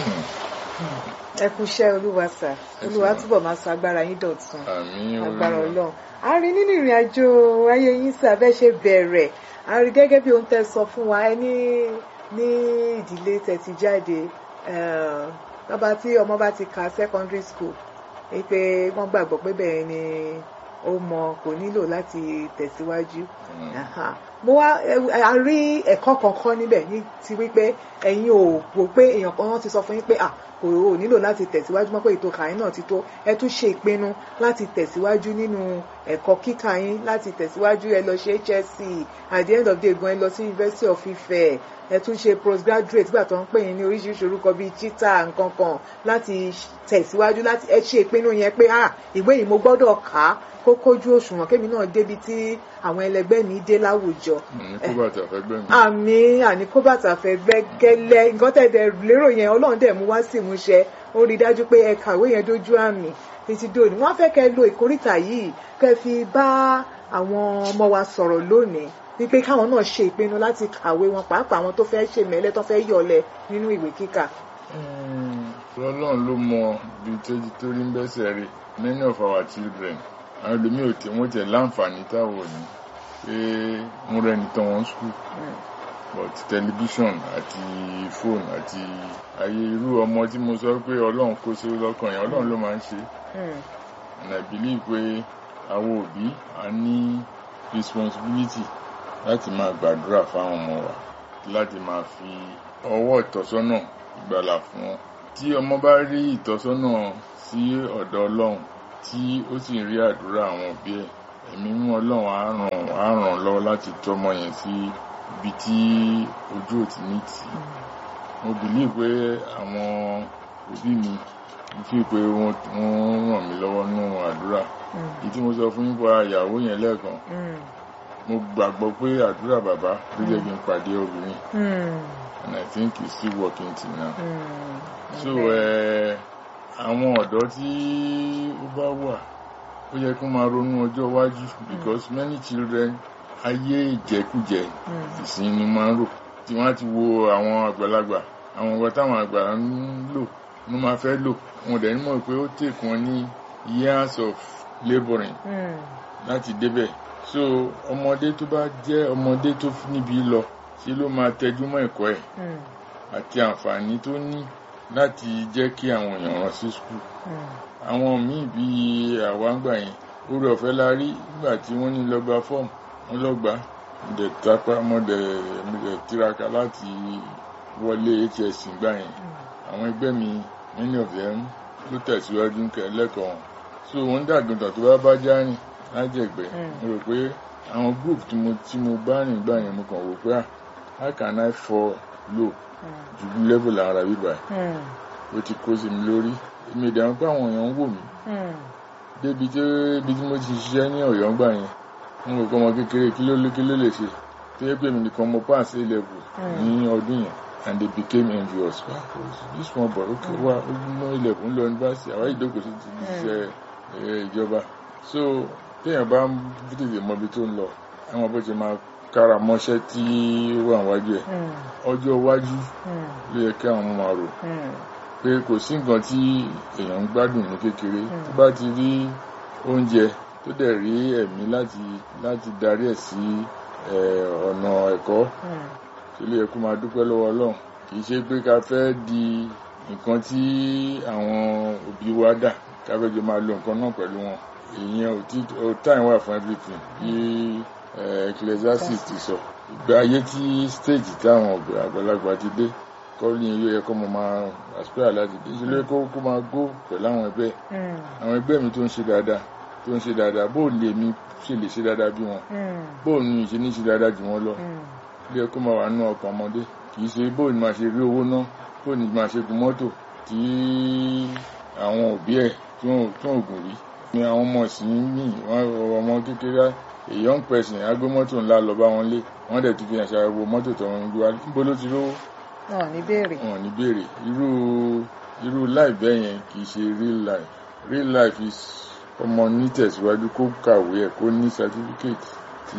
ẹ kú iṣẹ́ olúwa sà olúwa túbọ̀ máa sọ agbára yín dọ̀tun àmín agbára ọlọ́run a rí nínú ìrìn àjò ayé yín sà bẹ́ẹ̀ ṣe bẹ̀rẹ̀ a rí gẹ́gẹ́ bí ohun tẹ́ sọ fún wa ẹ ní ní ìdílé tẹ́ ti jáde bàbá tí ọmọ bá ti ka secondary school pé wọ́n gbàgbọ́ pé bẹ́ẹ̀ ni ó mọ kò nílò láti tẹ̀síwájú mo wá a rí ẹ̀kọ́ kankan níbẹ̀ ní ti wípé ẹ̀yin ò wò pé èèyàn kan ti sọ fún yín pé à kò ò nílò láti tẹ̀síwájú mọ́ pé ètò kàyín náà ti tó ẹ tún ṣe ìpinnu láti tẹ̀síwájú nínú ẹ̀kọ́ kíkà yín láti tẹ̀síwájú ẹ lọ ṣe HSC at the end of the day gan ẹ lọ sí University of Ife ẹ tún ṣe postgraduate gbà tó ń pè yín ní oríṣiríṣi orúkọ bíi chita nǹkan kan láti tẹ̀síwájú láti ẹ ṣe ìpinnu yẹn pé ah ìwé yìí mo gbọ́dọ̀ kà á kó kójú òṣùwọ̀n kémi náà débi tí àwọn ẹlẹgbẹ́ mi dé láwùjọ. àní kó bàtà fẹ́ gbẹ́ mi. àmì àní kó bàtà fẹ́ gbẹ́ gẹ́lẹ́ nǹkan tẹ̀dẹ̀ lérò yẹn ọlọ́run dẹ̀ mú wá sí ìmúṣẹ ó rí i dájú pé ẹ kàwé yẹn dójú àmì títí dòní wọ́n fẹ́ kẹ́ lo ìkórìtà yìí kẹ́ fi bá àwọn ọmọ wa sọ̀rọ̀ lónìí wípé káwọn náà ṣe ìpinnu láti kàwé wọn pàápàá àwọn tó fẹ́ ṣe mẹ́lẹ́ tó fẹ́ yọlẹ̀ nínú ìwé kíkà. ọlọ́run ló mọ ibi tó rí ń bẹ́sẹ̀ rí many of our children àwọn ẹlòmíì ò tí wọ́n tẹ̀ láǹfààní táwọn ò ní pé mo rẹni tán wọn school but television àti phone àti ayé irú ọmọ tí mo sọ pé ọlọ́run kó sí lọ́kàn yẹn ọlọ́run ló máa ń ṣe and I believe pé àwọn òbí a ní responsibility láti máa gbàdúrà fáwọn ọmọ wa láti máa fi ọwọ́ ìtọ́sọ́nà ìgbàlà fún wọn tí ọmọ bá rí ìtọ́sọ́nà sí ọ̀dọ̀ ọlọ́run tí ó sì rí àdúrà àwọn òbí ẹ̀ ẹ̀mí mú ọlọ́run á ràn á ràn lọ́wọ́ láti tọ́mọ yẹn sí ibi tí ojú ò ti ní tì í mo bìlí pé àwọn òbí mi mo fi pé wọ́n wọ́n ràn mí lọ́wọ́ nínú àdúrà èyí tí mo sọ fún yín pa ìyàwó yẹn lẹ́ẹ̀kan mo gbàgbọ́ pé àdúrà bàbá ló jẹ́ kí n pàdé obìnrin and I think it's still working till now so àwọn ọ̀dọ́ tí ó bá wà ó yẹ kó máa ronú ọjọ́ iwájú because many children ayé ìjẹkújẹ ìsìn ni máa ń rò tí wọ́n á ti wo àwọn àgbàlagbà àwọn ọ̀gá táwọn àgbà ń lò ló máa fẹ́ lò wọn dẹ̀ ní mọ̀ pé ó take wọn ní years of labouring láti débẹ̀ so ọmọdé tó bá jẹ́ ọmọdé tó níbi lọ ṣe ló máa tẹjú mọ́ ẹ̀kọ́ ẹ̀ àti àǹfààní tó ní láti jẹ́ kí àwọn èèyàn rán sí skul àwọn míì bíi àwáǹgbà yẹn orí ọ̀fẹ́ la rí nígbà tí wọ́n ní lọ́gbà fọ́ọ̀mù wọn lọ́gbà dẹ̀ tápá mọ́dẹ̀ tiraka láti wọlé hs gbà yẹn àwọn ẹgbẹ́ mi many of them ló tẹ̀síwájú lẹ́kọ̀ọ́ wọn so wọ́n dàgbọ́ntàn tó bá bá já rìn lájẹ̀gbẹ́ mo rò pé àwọn group tí mo tí mo bá rìn gbà yẹn mo kàn wò pé how can I fall low ju level ara bíbá ó ti kó sí mi lórí èmi ìdáhùn pé àwọn èèyàn ń wò mí débi tí ibi tí mo ti ṣiṣẹ́ ní ọ̀yọ́ gbà yẹn mo rò pé ọmọ kékeré kí ló kí ló lè ṣe tó yẹ pé mi nìkan mo pass A level ní ọdún yẹn and they became envious wow this small boy okay wa ó mú A level ń lọ yunifásitì àwọn ìdókòó sí ti ṣiṣẹ́ ìjọba so téèyàn bá ń tètè mọ ibi tó ń lọ àwọn bó ṣe máa kára mọ́ṣẹ́ tí ó wà wájú ẹ̀ ọjọ́ iwájú ló yẹ kí àwọn ọmọ máa rò pé kò sí nǹkan tí èèyàn ń gbádùn ní kékeré tó bá ti rí oúnjẹ tó dẹ̀ rí ẹ̀mí láti láti darí ẹ̀ sí ọ̀nà ẹ̀kọ́ tó lè yẹ kó máa dúpẹ́ lọ́wọ́ ọlọ́run kì í ṣe pé ká fẹ́ di nǹkan tí àwọn òbí wa dà ká fẹ́ jọ máa lo nǹkan náà pẹ̀lú wọn ìyẹn ò tí ò time wà fún everything bí ecclesiastes ti sọ ìgbà ayé tí stage táwọn àgbàlagbà ti dé kọ́ ní ilé ẹ̀kọ́ mo máa aspire láti dé ṣe lóye kó kó máa go pẹ̀lú àwọn ẹgbẹ́ àwọn ẹgbẹ́ mi tó ń ṣe dáadáa tó ń ṣe dáadáa bó lè mi ṣe lè ṣe dáadáa bí wọn bó ní ìṣe ní ṣe dáadáa jù wọn lọ ilé ẹ̀kọ́ máa wà nínú ọkàn ọmọdé kì í ṣe bó ní máa ṣe rí owó ná bó ní máa ṣe gun mọ́tò tí àwọn òbí ẹ̀ tí wọ́n ò gùn rí ni àwọn ọmọ ìsìn ní ọmọ kékeré a young person agbé mọ́tò ńlá lọ bá wọn lé wọ́n dẹ̀ tún fi hàn ṣàyẹ̀wò mọ́tò tó ń gbé wá níbo ló ti rówó wọn ní béèrè. wọn ní béèrè irú irú life bẹ́ẹ̀ yẹn kì í ṣe real life real life is ọmọ ní tẹ̀síwájú kó kàwé ẹ̀ kó ní certificate tí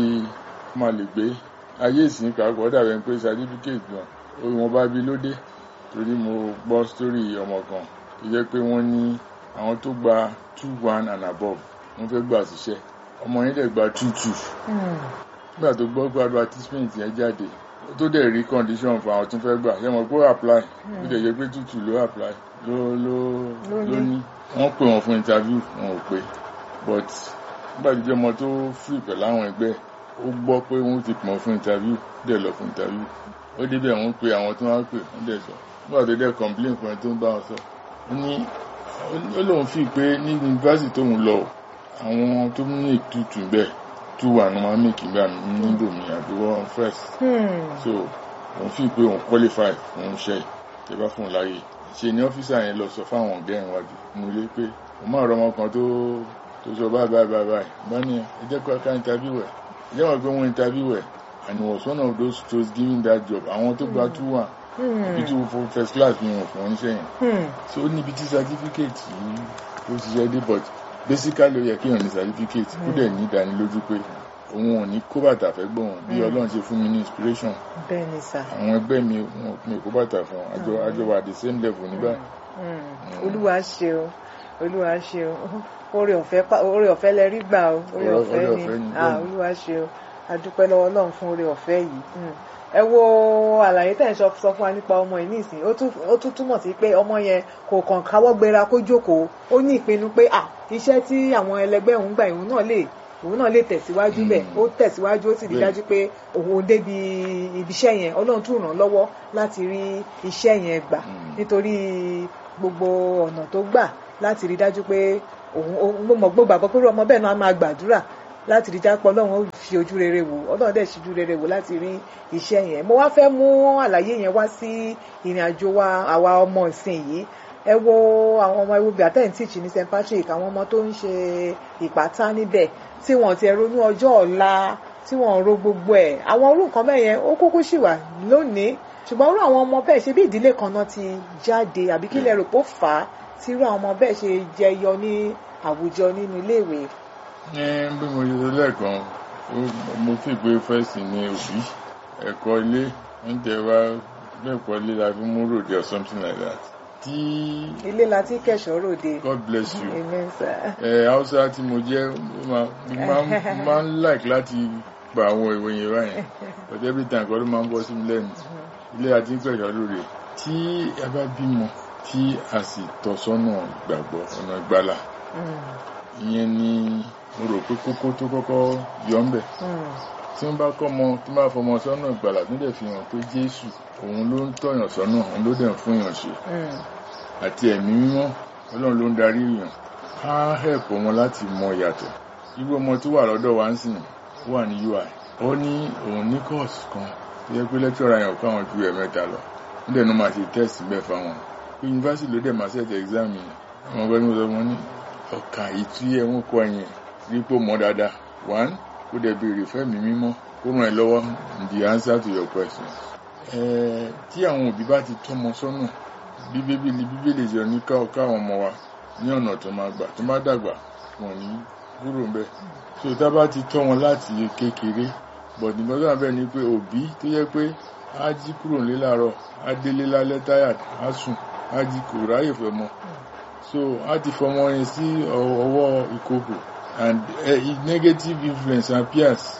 ó máa lè gbé ayé ìsìn kàkọ́ dàbẹ̀ pé certificate náà wọn bá bí lóde torí mo gbọ́ story ọmọ kan tó jẹ́ pé wọ́n ní àwọn tó gba two one and above wọ́n fẹ́ gbà síṣẹ́ ọmọ yẹn dẹ̀ gba two two nígbà tó gbọ́ pé advertisement yẹn jáde tó dẹ̀ rí condition fún àwọn tó fẹ́ gbà ṣé mo kó apply ó dẹ̀ yẹ pé tútù ló apply ló ló ló ní wọ́n pè wọ́n fún interview wọn ò pé but nígbà tó jẹ́ ọmọ tó free pẹ̀lú àwọn ẹgbẹ́ ó gbọ́ pé wọ́n ti pọ̀ fún interview dẹ̀ lọ fún interview ó débẹ̀ wọ́n pe àwọn tó wá pè wọ́n dẹ̀ sọ nígbà tó dẹ̀ complain fún ẹ tó ń bá wọn sọ ó ní ó lóun fi pé ní yunifásitì tóun lọ àwọn tó ní ètùtù bẹ́ẹ̀ two one máa make ìgbà níbò mi àbí one first so òun fi pé òun qualify òun ṣe tẹ bá fún un láàyè ṣe ni ọ́fíìsà yẹn lọ sọ fáwọn ọ̀gá ẹ̀ wájú mo lé pé òun máa rọ ọmọ kan tó tó sọ báyìí báyìí báyìí báyìí bá ní ẹ jẹ́ kó ká interview ẹ̀ ẹ jẹ́ wọ́n pé wọ́n interview ẹ̀ and he was one of those those giving that job àwọn tó gba two one ibi tí wọ́n first class ni wọ́n fún wọn níṣẹ́ yẹn so ó níbi tí certificate yìí ó ṣiṣẹ́ dé but basically ó yẹ kéèyàn ní certificate kó dẹ̀ ní ìdánilójú pé òun ò ní kó bàtà fẹ́ gbọ́n bí ọlọ́run ṣe fún mi ní inspiration bẹ́ẹ̀ni sà. àwọn ẹgbẹ́ mi wọn mi kó bàtà fún àjọ àjọ wà the same level nígbà. olúwa ṣe o olúwa ṣe o oore ọ̀fẹ́ oore ọ̀fẹ́ lẹ rí gbà o oore ọ̀fẹ́ ni olúwa ṣe o adúpẹ́ lọ́wọ́ ọlọ́run fún oore ọ̀fẹ́ yìí ẹ wo àlàyé tẹ̀ ń sọ fún wa nípa ọmọ yìí nísìn ó tún túmọ̀ sí pé ọmọ yẹn kò kàn káwọ́ gbéra kó jókòó ó ní ìpinnu pé à iṣẹ́ tí àwọn ẹlẹgbẹ́ òun gbà ìhun náà lè òun náà lè tẹ̀síwájú bẹ̀ ó tẹ̀síwájú ó sì rí dájú pé òun débi ibiṣẹ́ yẹn ọlọ́run tún ràn án lọ́wọ́ láti rí iṣẹ́ yẹn gbà nítorí gbogbo ọ̀nà tó gbà láti rí dájú pé òun mo mọ̀ gbọ́ gbàgbọ́ pé irú ọmọ bẹ́ẹ̀ náà á máa gbàdúrà láti rí jápọ̀ ọlọ́run ó fi ojú rere wò ọlọ́run dẹ̀ ṣíjú rere wò láti rí iṣẹ́ yẹn mo wá fẹ́ mú àlàyé yẹn wá sí ìrìn àjò wa àwa ọmọ ìsìn yìí ẹ wo àwọn ọmọ ewu bíi àtẹ̀ǹtìchì ní st patrick àwọn ọmọ tó ń ṣe ìpátá níbẹ̀ tí wọ́n ti ronú ọjọ́ ọ̀la tí wọ́n ro gbogbo ẹ̀ àwọn orú nǹkan bẹ́ẹ̀ yẹn ó kúkú ṣì wà lónìí ṣùgbọ́n irú àwọn ọmọ bẹ́ẹ̀ ṣe bí ìdílé kan náà ti jáde àbí kí lẹ rò pé ó fà á tí irú àwọn ọmọ bẹ́ẹ̀ ṣe jẹyọ ní àwùjọ nínú iléèwé. ní bí mo ṣe sọ lẹ́ẹ̀kan mo fi pé fẹ́ẹ̀sì ní òbí ẹ̀kọ́ ilé ń tẹ wá lẹ́ẹ̀kọ́ ilé la fi mú ròde or something like that tí. ilé la ti kẹ̀ṣọ́ ròde. God bless you. amen sir. ẹ hausa tí mo jẹ́ máa ń like láti gba àwọn ìwé yẹn báyẹn but every time kọ́ ló máa ń bọ́ sí mi lẹ́nu ilé la ti kẹ̀ṣọ́ ròde tí ẹ bá bímọ tí a sì tọ́ sọ́nà ìgbàgbọ́ ọ̀nà ìgbàlà ìyẹn ni mo rò pé kókó tó kọ́kọ́ yọ ń bẹ̀ tí wọ́n bá kọ́ ọmọ tí wọ́n bá fọmọ sọ́nà ìgbàlà tó dẹ̀ fi hàn pé Jésù òun ló ń tọ̀yàn sọ́nà òun ló dẹ̀ ń fún yàn ṣe àti ẹ̀mí mímọ́ Ọlọ́run ló ń darí yàn á hẹ̀pọ̀ wọn láti mọ ìyàtọ̀ irú ọmọ tó wà lọ́dọ̀ wa ń sìn wà ní UI ó ní òun ní course kan tó yẹ pé lecturer yẹn ò káwọn ju ẹ̀mẹ́ta lọ ó dẹ̀ ní máa ṣe test bẹ́ẹ̀ fáwọn pé yunifásitì ló dẹ̀ máa ṣẹ̀tẹ̀ exam yẹn àwọn ọgbẹ́ ní mo sọ wọn ní ọkà ìtú ẹ̀ ń kọ ẹ̀yìn rí pé mọ́ dáadáa one kó dẹ̀ béèrè fẹ́mi mímọ́ kó ràn ẹ́ lọ́wọ́ the answer to your question. ẹ̀ẹ́ tí àwọn òbí bá ti tọ́mọ sọ́nà bí bíbélì bíbélì jọ ní káwọn ọmọ wa ní ọ̀nà tó máa gbà tó máa dàgbà wọn ní kúrò ńbẹ̀ so tá bá ti tọ́ wọn láti kékeré but nǹkan tó wà bẹ́ẹ̀ ni pé òbí tó yẹ pé á jí kúrò nílé láàárọ̀ á délé lálẹ́ tired á sùn á jí kò ráyè fẹ́ mọ́ so á ti fọmọ yẹn sí ọwọ́ ìkòkò and uh, negative influence appears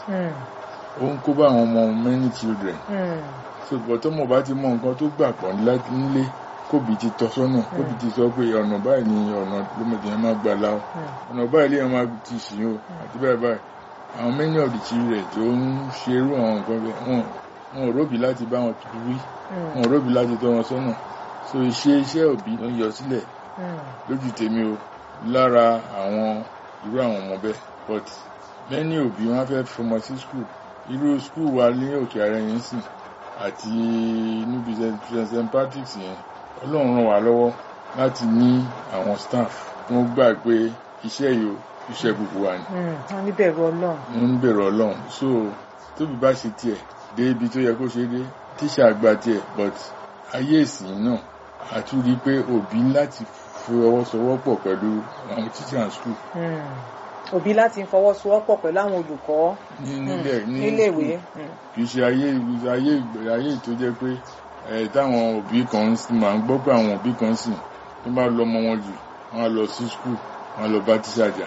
ó ń kó bá àwọn ọmọ many children so bọ̀tọ́ mo bá ti mọ nǹkan tó gbà pọ̀ nílé kóbi ti tọ́ sọ́nà kóbi ti sọ pé ọ̀nà báyìí ni ọ̀nà lómọdé yẹn máa gbà láwọ́ ọ̀nà báyìí lè yẹn máa ti ṣì ó àti báyìí báyìí àwọn many of the children tó ń ṣerú àwọn nǹkan bẹ́ẹ̀ wọn wọn ò róbì láti bá wọn wí wọn ò róbì láti tọ́ wọn sọ́nà so ìṣe iṣẹ́ òbí ló ń yọ sílẹ̀ lójú tèmi o lára àwọn irú àwọn ọmọ bẹ́ẹ̀ but lẹ́ni òbí wọn fẹ́ fọmọ sí school irú school wa ní òkè ààrẹ yẹn sìn àti níbi st patrick's yẹn ọlọ́run ràn wá lọ́wọ́ láti ní àwọn staff tó ń gbà pé iṣẹ́ yìí o iṣẹ́ gbogbo wa ni. wọ́n ní bẹ̀rù ọlọ́run. wọ́n ní bẹ̀rù ọlọ́run so tóbi bá ṣe tiẹ̀ dé ibi tó yẹ kó ṣe dé tíṣà gba tiẹ̀ but ayé ìsìn náà àtúrí pé òbí láti fọwọ́sowọ́pọ̀ pẹ̀lú àwọn teacher and school. òbí láti fọwọ́sowọ́pọ̀ pẹ̀lú àwọn olùkọ́ níléèwé. kì í ṣe ayé ayé ayé tó jẹ́ pé ẹ̀ táwọn òbí kan máa ń gbọ́ pé àwọn òbí kan sì tó bá lọ ọmọ wọn jù wọ́n á lọ sí school wọ́n á lọ bá tíṣà jà.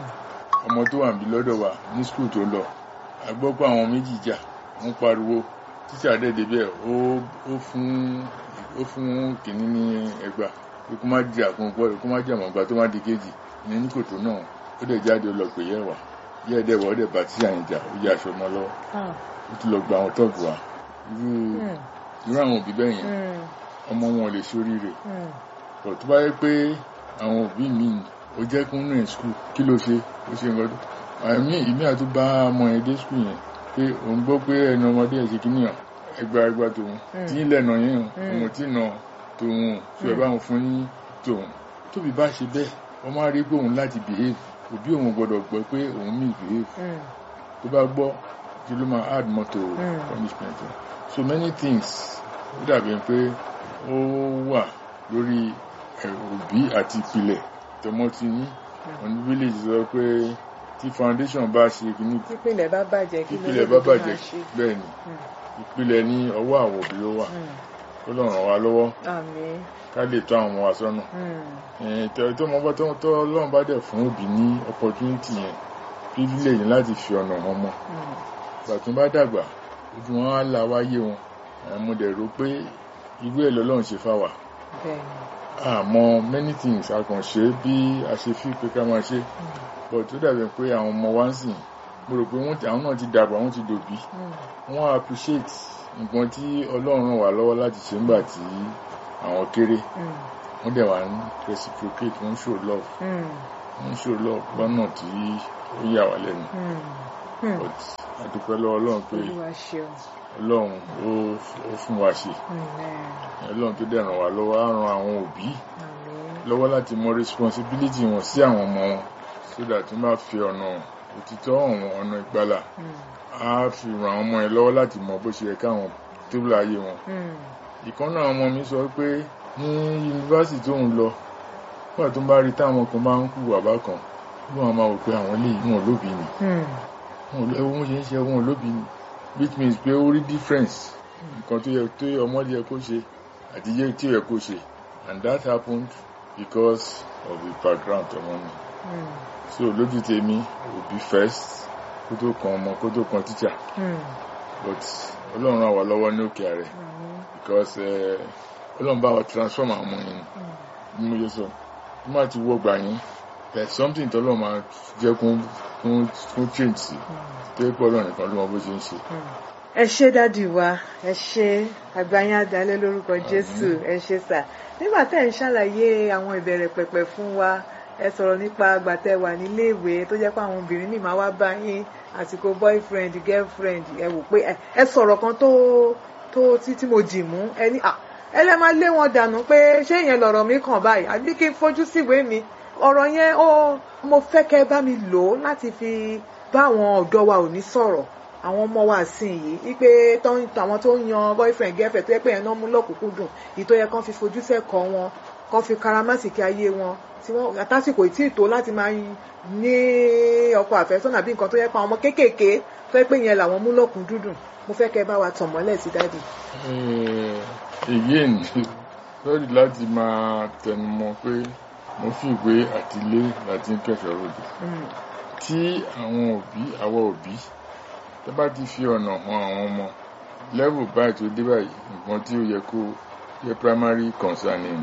ọmọ tó wà níbí lọ́dọ̀ wa ní school tó lọ a gbọ́ pé àwọn méjì jà wọ́n pariwo tíṣà dẹ̀ débẹ̀ ó fún ó fún kìnní ní ẹgbàá kó má di àkùnkùn ọ̀rẹ́ kó má jẹ́ àmọ̀gbà tó má di kejì ìyẹn ní kòtò náà ó dẹ̀ jáde ó lọ pè yẹ́ wà yẹ́ ẹ̀dẹ̀ wọ̀ ó dẹ̀ bá tí àyìn jà ó yẹ aṣọ ọmọ lọ́wọ́ ó tún lọ gba àwọn tọ́ọ̀bù wa irú irú àwọn òbí bẹ́ẹ̀ yẹn ọmọ wọn ò lè ṣoríire pọ̀ tó bá yẹ pé àwọn òbí mi ò jẹ́ kó nù ẹ̀ skul kí ló ṣe ó ṣe nǹkan tó àmì ìmí àti bá ọmọ yẹn dé skul yẹn pé òun gbọ́ pé ẹnu ọmọdé ẹ̀ ṣe kíníyàn ẹgbà ẹgbà tòun tí ń lẹ̀nà yẹn òun tí nà tòun tí ẹ bá wọn fún ní tòun tóbi bá ṣe bẹ́ẹ̀ wọ́n máa rí pé òun láti behave òbí òun gbọ́dọ̀ gbọ́ pé òun misbehave tó bá gbọ́ kí ló máa add more to punishment so many things ó dàbí pé ó wà lórí òbí àti ìpìlẹ̀ tọmọ ti ní wọn ní village sọ pé tí foundation bá ṣe kíní ìpìlẹ̀ bá bàjẹ́ kí ló ìpìlẹ̀ bá bàjẹ́ bẹ́ẹ̀ ni ìpìlẹ̀ ní ọwọ́ àwọn òbí ló wà ó lọ ràn wá lọ́wọ́ ká lè tọ́ àwọn ọmọ wa sọ́nà tó mọ bá tó ọlọ́run bá dẹ̀ fún òbí ní opportunity yẹn privilege láti fi ọ̀nà wọn mọ́ ìgbà tó bá dàgbà ojú wọn á la wáyé wọn mo dẹ̀ rò pé irú ẹ̀ lọ́lọ́run ṣe fáwà àmọ́ many things a kàn ṣe bí a ṣe fi pé ká máa ṣe but tó dàbí pé àwọn ọmọ wa ń sìn mo rò pé àwọn náà ti dàgbà wọ́n ti dòbí wọ́n appreciate nǹkan tí ọlọ́run ràn wá lọ́wọ́ láti ṣe nígbà tí àwọn kéré wọ́n dẹ̀ wá ń reciprocate wọ́n show love ń ṣòro lọ lọ́nà tí ó yà wá lẹ́nu but àdúpẹ́ lọ́wọ́ ọlọ́run pé olúwa ṣeun ọlọ́run ó ó fún wa ṣe ọlọ́run tó dẹ̀ ràn wá lọ́wọ́ á ran àwọn òbí lọ́wọ́ láti mọ responsibility wọn sí àwọn ọmọ wọn so that wọ́n bá fi ọ̀nà òtítọ́ ọ̀hún ọ̀nà ìgbàlà á fi ràn àwọn ọmọ yẹn lọ́wọ́ láti mọ bó ṣe yẹ káwọn tébùlù ayé wọn ìkan náà ọmọ mi sọ pé ní yunifásitì tó ń lọ nígbà tó ń bá rí táwọn kan máa ń kú bàbá kan bí wọn máa wò pé àwọn lè wọn lóbi ni wọn ò wọn ṣe ń ṣe wọn lóbi ni which means pé ó rí difference nǹkan tó yẹ tó yẹ ọmọdé yẹ kó ṣe àti yẹ tí ó yẹ kó ṣe and that happened because of the background ọmọ mi so lójú tèmi òbí first kó tó kan ọmọ kó tó kan teacher but ọlọ́run ràn wá lọ́wọ́ ní òkè ààrẹ because eh, ọlọ́run bá wa transform àwọn ọmọ yẹn ní mo yẹ sọ bí wọ́n ti wọ́ gbà yín there is something tó lọ́ọ́ máa jẹ́ kún kún kún change sí tó yẹ pé ọlọ́run nìkan ló mọ bó ṣe ń ṣe. ẹ ṣé dádì wa ẹ ṣé àgbáyé àdálẹ́ lórúkọ jésù ẹ ṣé sà nígbà tẹ́ ẹ̀ ń ṣàlàyé àwọn ìbẹ̀rẹ̀ pẹ̀pẹ̀ fún wa ẹ sọ̀rọ̀ nípa àgbà tẹ́ wà níléèwé tó jẹ́ pé àwọn obìnrin míì máa wá bá yín àsìkò boyfriend girlfriend ẹ wò pé ẹ- ẹ sọ̀rọ̀ kan tó tó tí tí mo dì mú ẹ ní à ẹ lẹ́ máa lé wọn dànù pé ṣé ìyẹn lọ̀rọ̀ mi kàn báyìí àbí kí n fojú síwèé mi ọ̀rọ̀ yẹn ó mo fẹ́ kẹ́ bá mi lò ó láti fi bá àwọn ọ̀dọ́ wa ò ní sọ̀rọ̀ àwọn ọmọ wa sìn yìí wípé tó ń- àwọn tó ń yan boyfriend girlfriend tó yẹ pé yẹn náà mú lọ́kùnkúndùn ìtò yẹ kán fi fojú sẹ́kọ̀ọ́ wọn kán fi karamásìkí ayé wọn tí wọ́n àtàsìkò tí ì tó láti máa ní ọkọ àfẹ́sọ́nà bí nǹkan tó yẹ pa àwọn ọmọ kéékèèké tó yẹ pé yẹn làwọn mú lọ́kùnkúndùn mo fẹ́ kẹ́ bá wa tàn mọ́lẹ̀ sí dáàdì. Eh, again lórí láti máa tẹnumọ́ pé mo fi ìwé àtìlé láti ń kẹfẹ ròdò tí àwọn òbí àwọn òbí tó bá ti fi ọ̀nà hàn àwọn ọmọ level báyìí tó dé báyìí nǹkan tí ó yẹ kó yẹ primary concern ni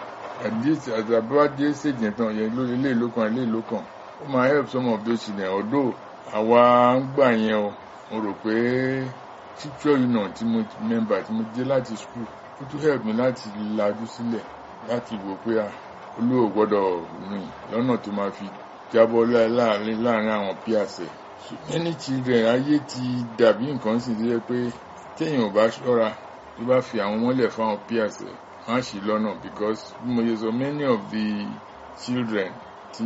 àtàbá dé stage yẹn tán yẹn lórí ilé ìlú kan ilé ìlú kan ó máa help some of those children although àwa ń gbà yẹn o mo rò pé teacher union tí mo member tí mo dé láti school ó tún help mi láti lajú sílẹ̀ láti wò pé à olóò gbọ́dọ̀ rìn lọ́nà tó máa fi jábọ́ lá- láàrin láàrin àwọn peers ẹ̀ So many children ayé ti dàbí nǹkan sì ti yẹ pé téèyàn ò bá ṣọ́ra tó bá fi àwọn mọ́lẹ̀ fáwọn peers ẹ̀ wọ́n á ṣì lọ́nà because bí mo ṣe sọ many of the children tí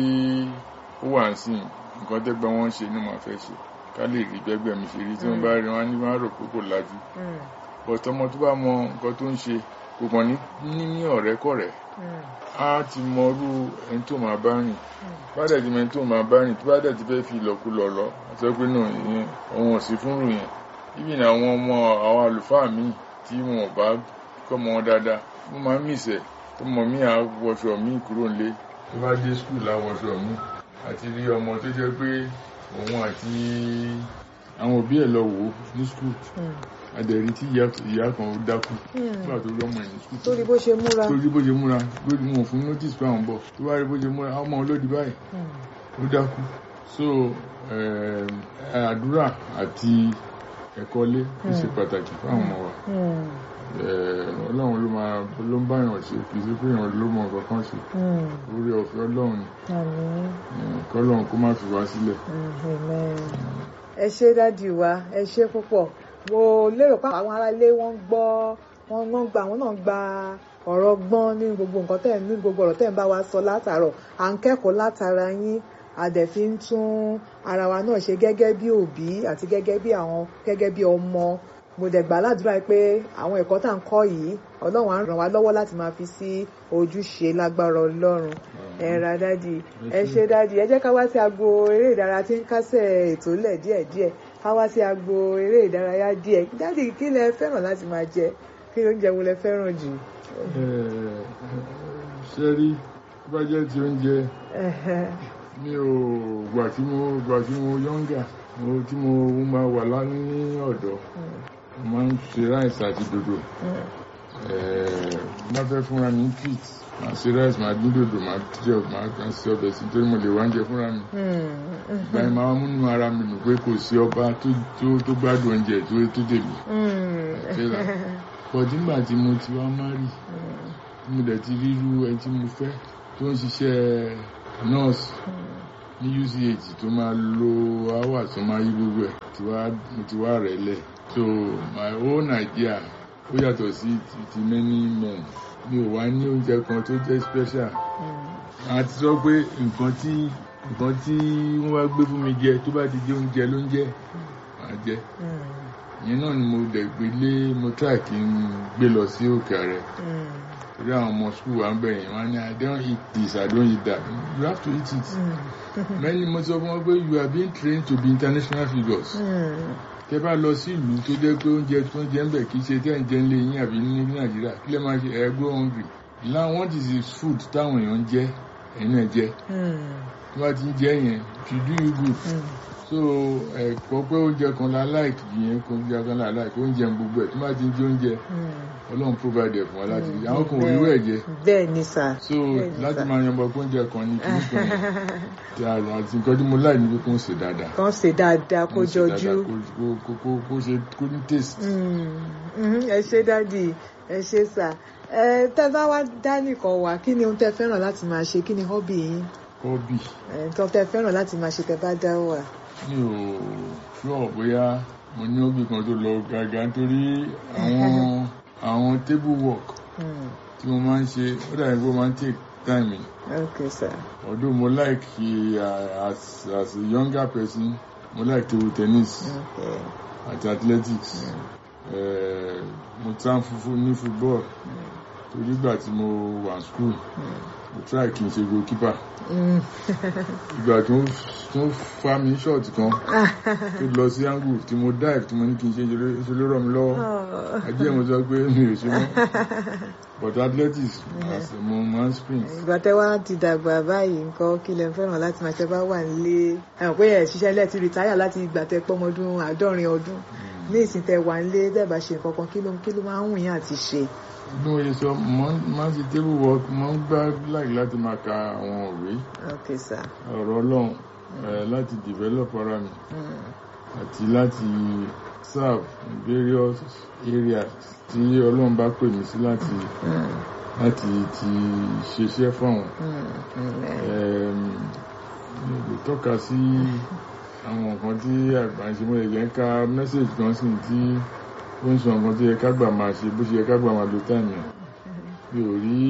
ó wà ń sìn nǹkan tẹ́gbẹ́ wọn ń ṣe ni màá fẹ́ ṣe ká lè rí bẹ́gbẹ́ mi ṣe rí tí wọ́n bá rí wọn á ní wọ́n á rò pé kò lajú but ọmọ tó bá mọ nǹkan tó ń ṣe kò kàn ní ní ní ọ̀rẹ́kọ̀rẹ́ á ti mọrú ẹni tó máa bá rìn bá dẹ̀ ti mọ ẹni tó máa bá rìn tó bá dẹ̀ ti fẹ́ fi ìlọkulọ̀ lọ sọ pé náà ìyẹn òun ò sí fúnrù yẹn ibi ní àwọn ọmọ àwọn àlùfáà míì tí wọn ò bá kọ́ mọ wọn dáadáa wọ́n máa ń mìsẹ̀ tó mọ mí à wọṣọ míì kúrò nílé tó bá dé skul àwọṣọ míì àti rí ọmọ tó jẹ́ pé òun àti àwọn òbí ẹ̀ lọ wò ó ní skul adẹ̀rí tí ìyá ìyá kan ó dákú nígbà tó rí ọmọ ẹ̀ ní skul torí bó ṣe múra. tó rí bó ṣe múra lórí wọn fún notice pé àwọn bọ̀ tó bá rí bó ṣe múra ọmọ olódi báyìí ó dákú so eh, àdúrà àti ẹ̀kọ́ ilé ó ṣe pàtàkì fún àwọn ọmọ wa Eh, ọlọ́run ló máa ló ń báyàn ṣe kì í ṣe pé èèyàn ló mọ nǹkan kan ṣe orí ọ̀fẹ́ ọlọ́run ni Eh, kọ́lọ́run kó má fi wá sílẹ̀. ẹ ṣé dádì wa ẹ ṣé púpọ̀ mo lérò pé àwọn aráalé wọn ń gbọ́ wọn wọn gba àwọn náà gba ọ̀rọ̀ gbọ́n ní gbogbo nǹkan tẹ̀ ní gbogbo ọ̀rọ̀ tẹ̀ ń bá wa sọ látàárọ̀ à ń kẹ́kọ̀ọ́ látara yín a dẹ̀ fi ń tún ara wa náà ṣe gẹ́gẹ́ bí òbí àti gẹ́gẹ́ bí àwọn gẹ́gẹ́ bí ọmọ mo dẹ̀ gbà ládùúrà pé àwọn ẹ̀kọ́ tá à ń kọ́ yìí ọlọ́run á ràn wá lọ́wọ́ láti máa fi sí ojúṣe lágbára ọlọ́run ẹ ra dádì ẹ ṣé dádì ẹ jẹ́ ká wá sí agbo eré ìdárayá tí ń kásẹ̀ ètò lẹ̀ díẹ̀díẹ̀ ká wá sí agbo eré ìdárayá díẹ̀ dádì kí lẹ fẹ́ràn láti máa jẹ kí oúnjẹ wo lẹ fẹ́ràn jù. ṣe rí tó bá jẹ́ ti oúnjẹ mi ò gbà tí mo gbà tí mo yọ́ngà mo tí mo máa wà lá ní ọ̀dọ́ mo máa ń ṣe ráìsì àti dòdò má fẹ́ fúnra mi treat máa ṣe ráìsì máa dín dòdò máa jẹ máa kàn sí ọbẹ̀ sí torí mo lè wá oúnjẹ fúnra mi ìgbà yẹn máa múnú ara mi nù pé kò sí ọba tó tó tó gbádùn oúnjẹ tó tó tèmi bọ̀dí nígbà tí mo ti wá má rí tí mo dẹ̀ ti rí irú ẹni tí mo fẹ́ tó ń ṣiṣẹ́ nurse ní UCH tó máa lo hours tó máa yí gbogbo ẹ̀ tí wá mo ti wá rẹ̀ lẹ̀ so my own idea ó yàtọ̀ sí ti, ti many men mi ò wá ní oúnjẹ kan tó jẹ́ special a ti sọ pé nǹkan tí nǹkan tí wọ́n wá gbé fún mi jẹ tó bá ti jẹ oúnjẹ ló ń jẹ màá jẹ ìyẹn náà ni mo dẹ̀ gbé lé mo try kí n gbé lọ sí òkè ààrẹ torí àwọn ọmọ school wa ń bẹ̀rẹ̀ wọn ni I don't eat this I don't eat that you have to eat it many mo sọ fún wọn pé you are being trained to be international figures tẹ bá lọ sí ìlú tó jẹ́ pé oúnjẹ tó ń jẹ ń bẹ̀ kì í ṣe tẹ́ ń jẹ ń lé yín àbí ní Nàìjíríà kí lè máa ṣe ẹ go hungry now what is the food táwọn èèyàn ń jẹ ẹ̀yin náà jẹ tí wọ́n ti ń jẹ yẹn to do you good so ẹ̀kọ́ pé oúnjẹ kan la like yẹn kó oúnjẹ kan la like oúnjẹ gbogbo ẹ̀ tí wọ́n ti ń jẹ oúnjẹ Ọlọ́run provide ẹ̀ fún wa láti àwọn kan ò rí wẹ̀ jẹ bẹ́ẹ̀ ni sà so láti máa yan bọ pé oúnjẹ kan ní kíní kan yẹn àti nǹkan tí mo láì níbi kó ń ṣe dáadáa kàn ṣe dáadáa kó Kó ṣe dáadáa, jọjú kó- kó- kó- kó ṣe kó ní taste. ẹ ṣe dádì ẹ ṣe sà ẹ tẹ bá wá dá nìkan wá kí ni ohun tẹ fẹ́ràn láti máa ṣe kí ni hobby yín hobby ẹ nǹkan tẹ fẹ́ràn láti máa ṣe tẹ bá dá wà. mi ò sure bóyá mo ní hobby kan tó lọ gàgà nítorí àwọn àwọn table work Mm, tí mo máa ń ṣe ó dàbí pé ó máa ń take time mi okay sir. although mo like uh, as as a younger person mo like table tennis Okay. àti athletics Eh, mo tán fúnfún ní football torí ìgbà tí mo wà ní school mo try kí n ṣe goalkeeper Mm. ìgbà tó ń tó ń fa mi short kan tó lọ sí angle tí mo dive tí mo ní kí n ṣe ṣe ló rọ̀ mí lọ́wọ́ Oh. ajé mo sọ pé mi ò ṣe mọ́ but athletics as mo máa ń sprint ìgbà tẹ wá ti dàgbà báyìí nǹkan kí lẹ fẹ́ràn láti máa ṣe bá wà nílé àwọn pé ẹ ṣiṣẹ́ lẹ́ẹ̀tì rìtáyà láti ìgbà tẹ pọ́mọdún àádọ́rin ọdún ní ìsìn tẹ wà nílé dẹ́ẹ̀bà ṣe nǹkan kan kí ló kí ló máa ń wù yín àti ṣe. bí mo ṣe sọ mo máa ń ṣe table work mo ń gbá like láti máa ka àwọn òwe okay sir. ọ̀rọ̀ ọlọ́run eh, láti develop ara mi Mm. àti láti serve in various areas tí ọlọ́run bá pè mí sí láti Mm. láti ti ṣiṣẹ́ fáwọn. Mm. Amen. Ẹm, mi ò lè tọ́ka sí àwọn nǹkan tí àgbà ń ṣe mo lè jẹ́ ká mẹ́sẹ̀jì kan sí tí ó ń sọ nǹkan tó yẹ ká gbà máa ṣe bó ṣe yẹ ká gbà máa lo táìmù ẹ̀ mi ò rí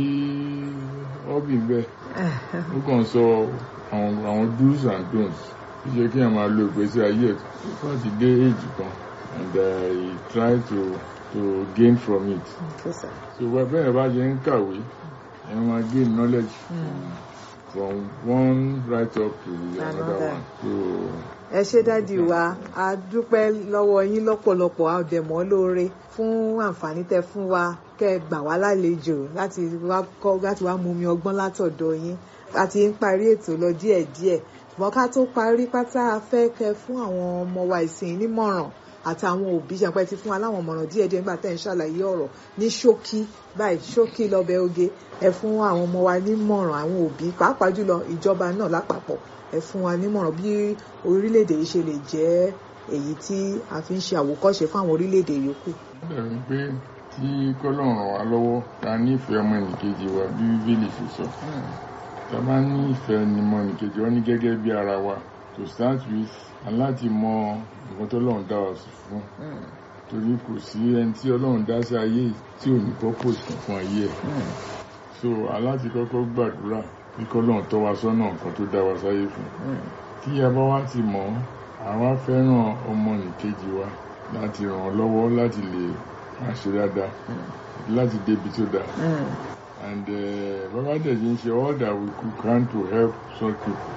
ọ́bì bẹ́ẹ̀ ó kàn sọ àwọn àwọn do's and don'ts ó yẹ kí èèyàn máa lo ìgbésí ayé ẹ̀ tó bá ti dé èjì kan and I try to to gain from it okay sir. so wẹ́ bẹ́ẹ̀ bá ṣe ń kàwé ẹ̀ máa gain knowledge Mm. from one right up to another Another. one. So ẹ ṣé dádì wa a dúpẹ́ lọ́wọ́ yín lọ́pọ̀lọpọ̀ a ò dẹ̀ mọ́ lóore fún àǹfààní tẹ fún wa kẹ́ ẹ gbà wá lálejò láti wá kọ́ láti wá mú mi ọgbọ́n látọ̀dọ̀ yín a ti ń parí ètò lọ díẹ̀díẹ̀ ṣùgbọ́n ká tó parí pátá a fẹ́ kẹ́ fún àwọn ọmọ wa ìsìn nímọ̀ràn àtàwọn òbí ṣàpẹ́ ti fún wa láwọn ọmọràn díẹ̀díẹ̀ nígbà tẹ́ ń ṣàlàyé ọ̀rọ̀ ní ṣókí báyìí ṣókí lọ́bẹ̀ oge ẹ fún àwọn ọmọ wa nímọ̀ràn àwọn òbí pàápàá jùlọ ìjọba náà lápapọ̀ ẹ fún wa nímọ̀ràn bí orílẹ̀-èdè yìí ṣe lè jẹ́ èyí tí a fi ń ṣe àwòkọ́ṣe fún àwọn orílẹ̀-èdè yòókù. ó dàbí pé tí kọ́lọ́run ràn wá lọ́wọ́ ta nífẹ̀ẹ́ ọmọ ẹnìkejì wa bí bíbélì ṣe sọ tá a bá ní ìfẹ́ ni ọmọ ẹnìkejì wa ní gẹ́gẹ́ bí ara wa to start with aláti mọ nǹkan tó lọ́run dá wa sí fún torí kò sí ẹni tí ọlọ́run dá sí ayé yìí tí ò ní purpose kan fún ayé ẹ̀ so aláti kọ́kọ́ gbàdúrà kí kọ́lọ́run tọ́ wa sọ́nà nǹkan tó dá wa sáyé fún tí a bá wá ti mọ̀ ọ́ àwa fẹ́ràn ọmọnìkejì wa láti ràn án lọ́wọ́ láti lè máa ṣe dáadáa láti débi tó dáa and eh, bàbá dẹ̀jì ń ṣe all that we could can to help such people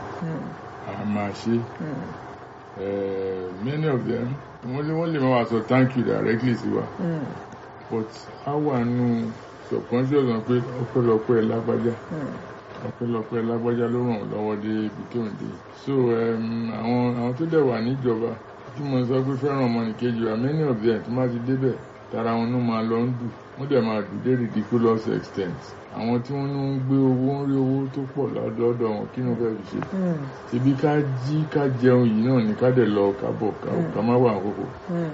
a máa ṣe Eh, many of them wọ́n lè wọ́n lè máa wá sọ thank you directly sí wa but a wà nù subconscious wọn pé ọpẹ́lọpẹ́ lágbájá ọpẹ́lọpẹ́ lágbájá ló ràn lọ́wọ́ dé ibi tó ń dé so um, àwọn àwọn tó dẹ̀ wà níjọba tí mo sọ pé fẹ́ràn ọmọnìkejì wa many of them tó má ti débẹ̀ tara wọn ló máa lọ ń dù wọ́n dẹ̀ máa dù dé ridiculous extent àwọn tí wọ́n ń gbé owó ń rí owó tó pọ̀ lọ́dọ̀ wọn kí ni wọ́n fẹ́ fi ṣe ṣebí ká jí ká jẹun yìí náà ní ká dẹ̀ lọ ká bọ̀ ká má wà àkókò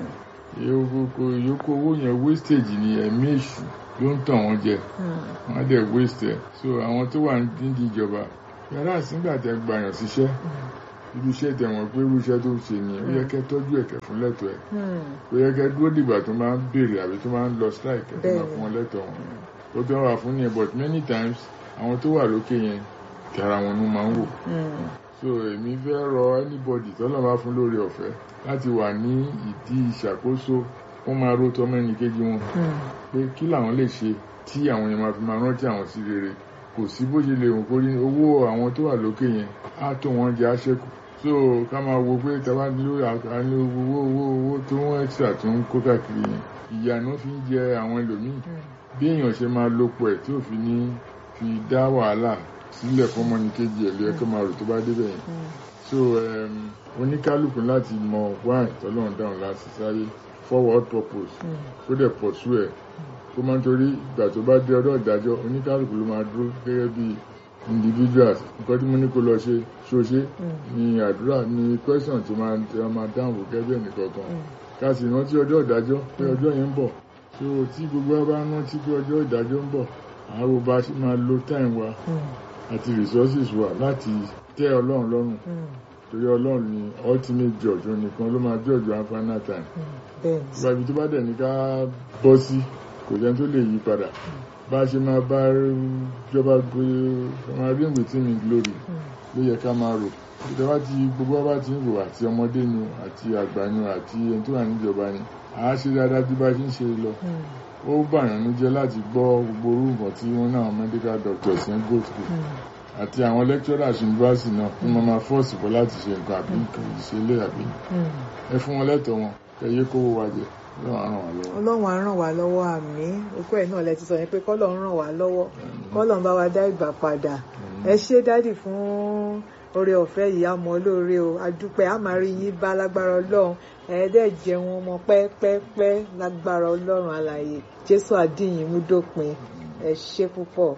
ìyókù owó yẹn wastage ni ẹ̀mí èṣù ló ń tàn wọ́n jẹ wọ́n á dẹ̀ waste ẹ̀ so àwọn tó wà nídìí ìjọba yàrá ìsìngbà tẹ gbàyàn síṣẹ́ ibi iṣẹ́ tẹ̀wọ̀n pé irú iṣẹ́ tó ń ṣe ni ó yẹ kẹ́ tọ́jú ẹ̀kẹ́ fún lẹ́tọ̀ ẹ̀ ó yẹ kẹ́ dúró dìgbà tó máa ń béèrè àbí tó máa ń lọ strike ẹ̀ tó máa fún wọn lẹ́tọ̀ wọn ó tó wà fún yẹn but many times àwọn tó wà lókè yẹn tara wọn ló máa ń wò so èmi fẹ́ rọ anybody tọ́lọ́ máa fún lórí ọ̀fẹ́ láti wà ní ìdí ìṣàkóso wọ́n máa ró tọmọ ẹnì kejì wọn pé kí làwọn lè ṣe tí àwọn yẹn máa fi máa rántí àwọn sí rere kò sí bó ṣe lè wọ́n kórí owó àwọn tó wà lókè yẹn á tó wọn jẹ àṣẹkù so ká máa wo pé tàbá nílò àní owó owó owó tó wọ́n extra tó ń kó káàkiri yẹn ìyànà fi ń jẹ àwọn ẹlòmíì bí èèyàn ṣe máa lopọ̀ ẹ̀ tí ò fi ní fi dá wàhálà sílẹ̀ fọmọ ní kejì ẹ̀ lóye kó máa rò tó bá débẹ̀ yẹn so oníkálukú láti mọ wáì tọ́lọ́run dáhùn láti sáré forward purpose kó dẹ̀ pọ̀ sú ẹ̀ kó máa ń torí ìgbà tó bá dé ọdọ̀ ìdájọ́ oníkálukú ló máa dúró gẹ́gẹ́ bí individuals nǹkan tí mo ní kó lọ ṣe ṣoṣe ní àdúrà ní question tí máa tí a máa dáhùn kó gẹ́gẹ́ nìkankan ká sì rántí ọjọ́ ìdájọ́ pé ọjọ́ yẹn ń bọ̀ so tí gbogbo wa bá rántí pé ọjọ́ ìdájọ́ ń bọ̀ àárò bá ṣe máa lo time wa àti resources wa láti tẹ́ ọlọ́run lọ́rùn torí ọlọ́run ni ultimate judge òun nìkan ló máa judge one final time ìgbà ibi tó bá dẹ̀ ní ká bọ́ sí kò jẹ́ tó lè yí padà bá a ṣe máa bá jọba gbé máa rí ìwé tí mi glory ló yẹ ká máa rò ìjọba ti gbogbo wa bá ti ń rò àti ọmọdé ni àti àgbà ni àti ẹni tó wà níjọba ni àá ṣe dáadáa bí bá ṣe ń ṣe lọ ó bàyàn ní jẹ́ láti gbọ́ gbogbo orú nǹkan tí wọ́n náà medical doctors ń go through àti àwọn lecturers university náà ní mo máa fọ́ọ̀sì bọ́ láti ṣe nǹkan àbí nǹkan ìṣẹ̀lẹ̀ àbí ẹ fún wọn lẹ́tọ̀ọ́ wọn kẹyẹ kówó wa jẹ ọlọ́run á ràn wá lọ́wọ́ àmín okó ẹ̀ náà lẹ ti sọ yẹn pé kọ́lọ́run ràn wá lọ́wọ́ kọ́lọ́run bá wa dá ìgbà padà ẹ ṣé dádì fún oore ọ̀fẹ́ yìí á mọ lóore o adúpẹ́ á máa rí yín bá lágbára ọlọ́run ẹ̀ẹ́dẹ̀ jẹun ọmọ pẹ́pẹ́pẹ́ lágbára ọlọ́run alààyè jésù àdìyìn mú dópin ẹ ṣé púpọ̀.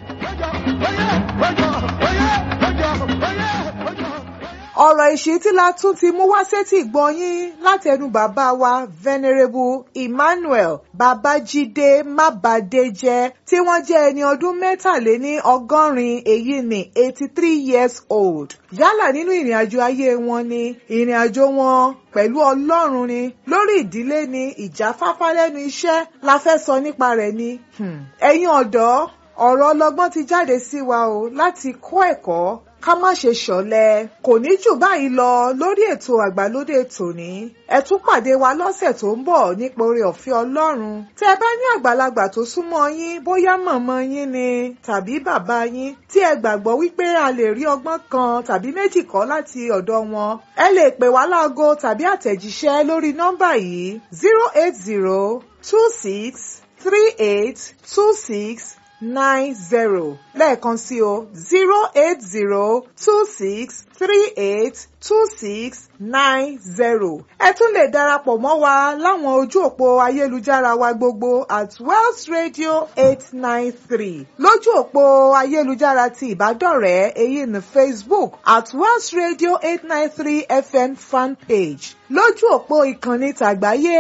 ọ̀rọ̀ ìṣítí la tún ti mú wá sétí ìgbọ́yín látẹnu bàbá wa venerable emmanuel babájídé mábàdéjẹ́ tí wọ́n jẹ́ ẹni ọdún mẹ́tàléní ọgọ́rin èyí ní eighty three years old yálà nínú ìrìn àjò ayé wọn ni ìrìn àjò wọn pẹ̀lú ọlọ́run ni lórí ìdílé ni ìjáfáfá lẹ́nu iṣẹ́ la fẹ́ sọ nípa rẹ̀ ni ẹ̀yin ọ̀dọ́ ọ̀rọ̀ ọlọ́gbọ́n ti jáde sí wa o láti kọ́ ẹ̀kọ́ ká má ṣe ṣọ̀lẹ kò ní jù báyìí lọ lórí ètò àgbàlódé tòní ẹ tún pàdé wa lọ́sẹ̀ tó ń bọ̀ nípa oore ọ̀fẹ́ Ọlọ́run tẹ́ ẹ bá ní àgbàlagbà tó súnmọ́ yín bóyá mọ̀mọ́ yín ni tàbí bàbá yín tí ẹ gbàgbọ́ wípé a lè rí ọgbọ́n kan tàbí méjì kọ́ láti ọ̀dọ̀ wọn ẹ lè pè wá láago tàbí àtẹ̀jíṣẹ́ lórí nọ́mbà yìí zero eight zero two six three eight two six nine zero lẹ́ẹ̀kan sí o zero eight zero two six three eight two six nine zero. ẹ tún lè darapọ̀ mọ́ wa láwọn ojú òpó ayélujára wa gbogbo at Wells Radio eight nine three lójú òpó ayélujára ti ìbádọ́rẹ̀ẹ́ èyí ní Facebook at Wells Radio eight nine three FM fan page lójú òpó ìkànnì tàgbáyé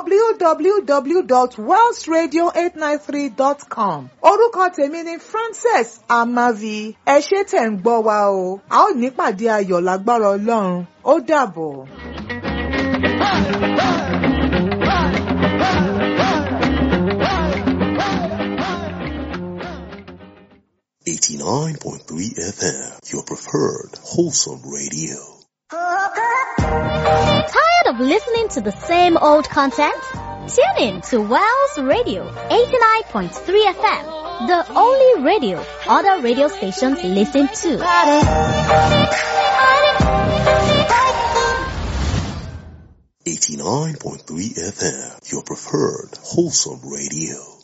www.wellsradio893.com orúkọ tèmi ni Frances Amavi ẹ ṣé tẹ̀ ń gbọ́ wa o a ó nípàdé ayọ̀ lágbára Ọlọ́run ó dàbọ̀. Eighty-nine point three FM, your preferred wholesome radio. Tired of listening to the same old content? Tune in to Wells Radio 89.3 FM, the only radio other radio stations listen to. Eighty-nine point three FM, your preferred wholesome radio.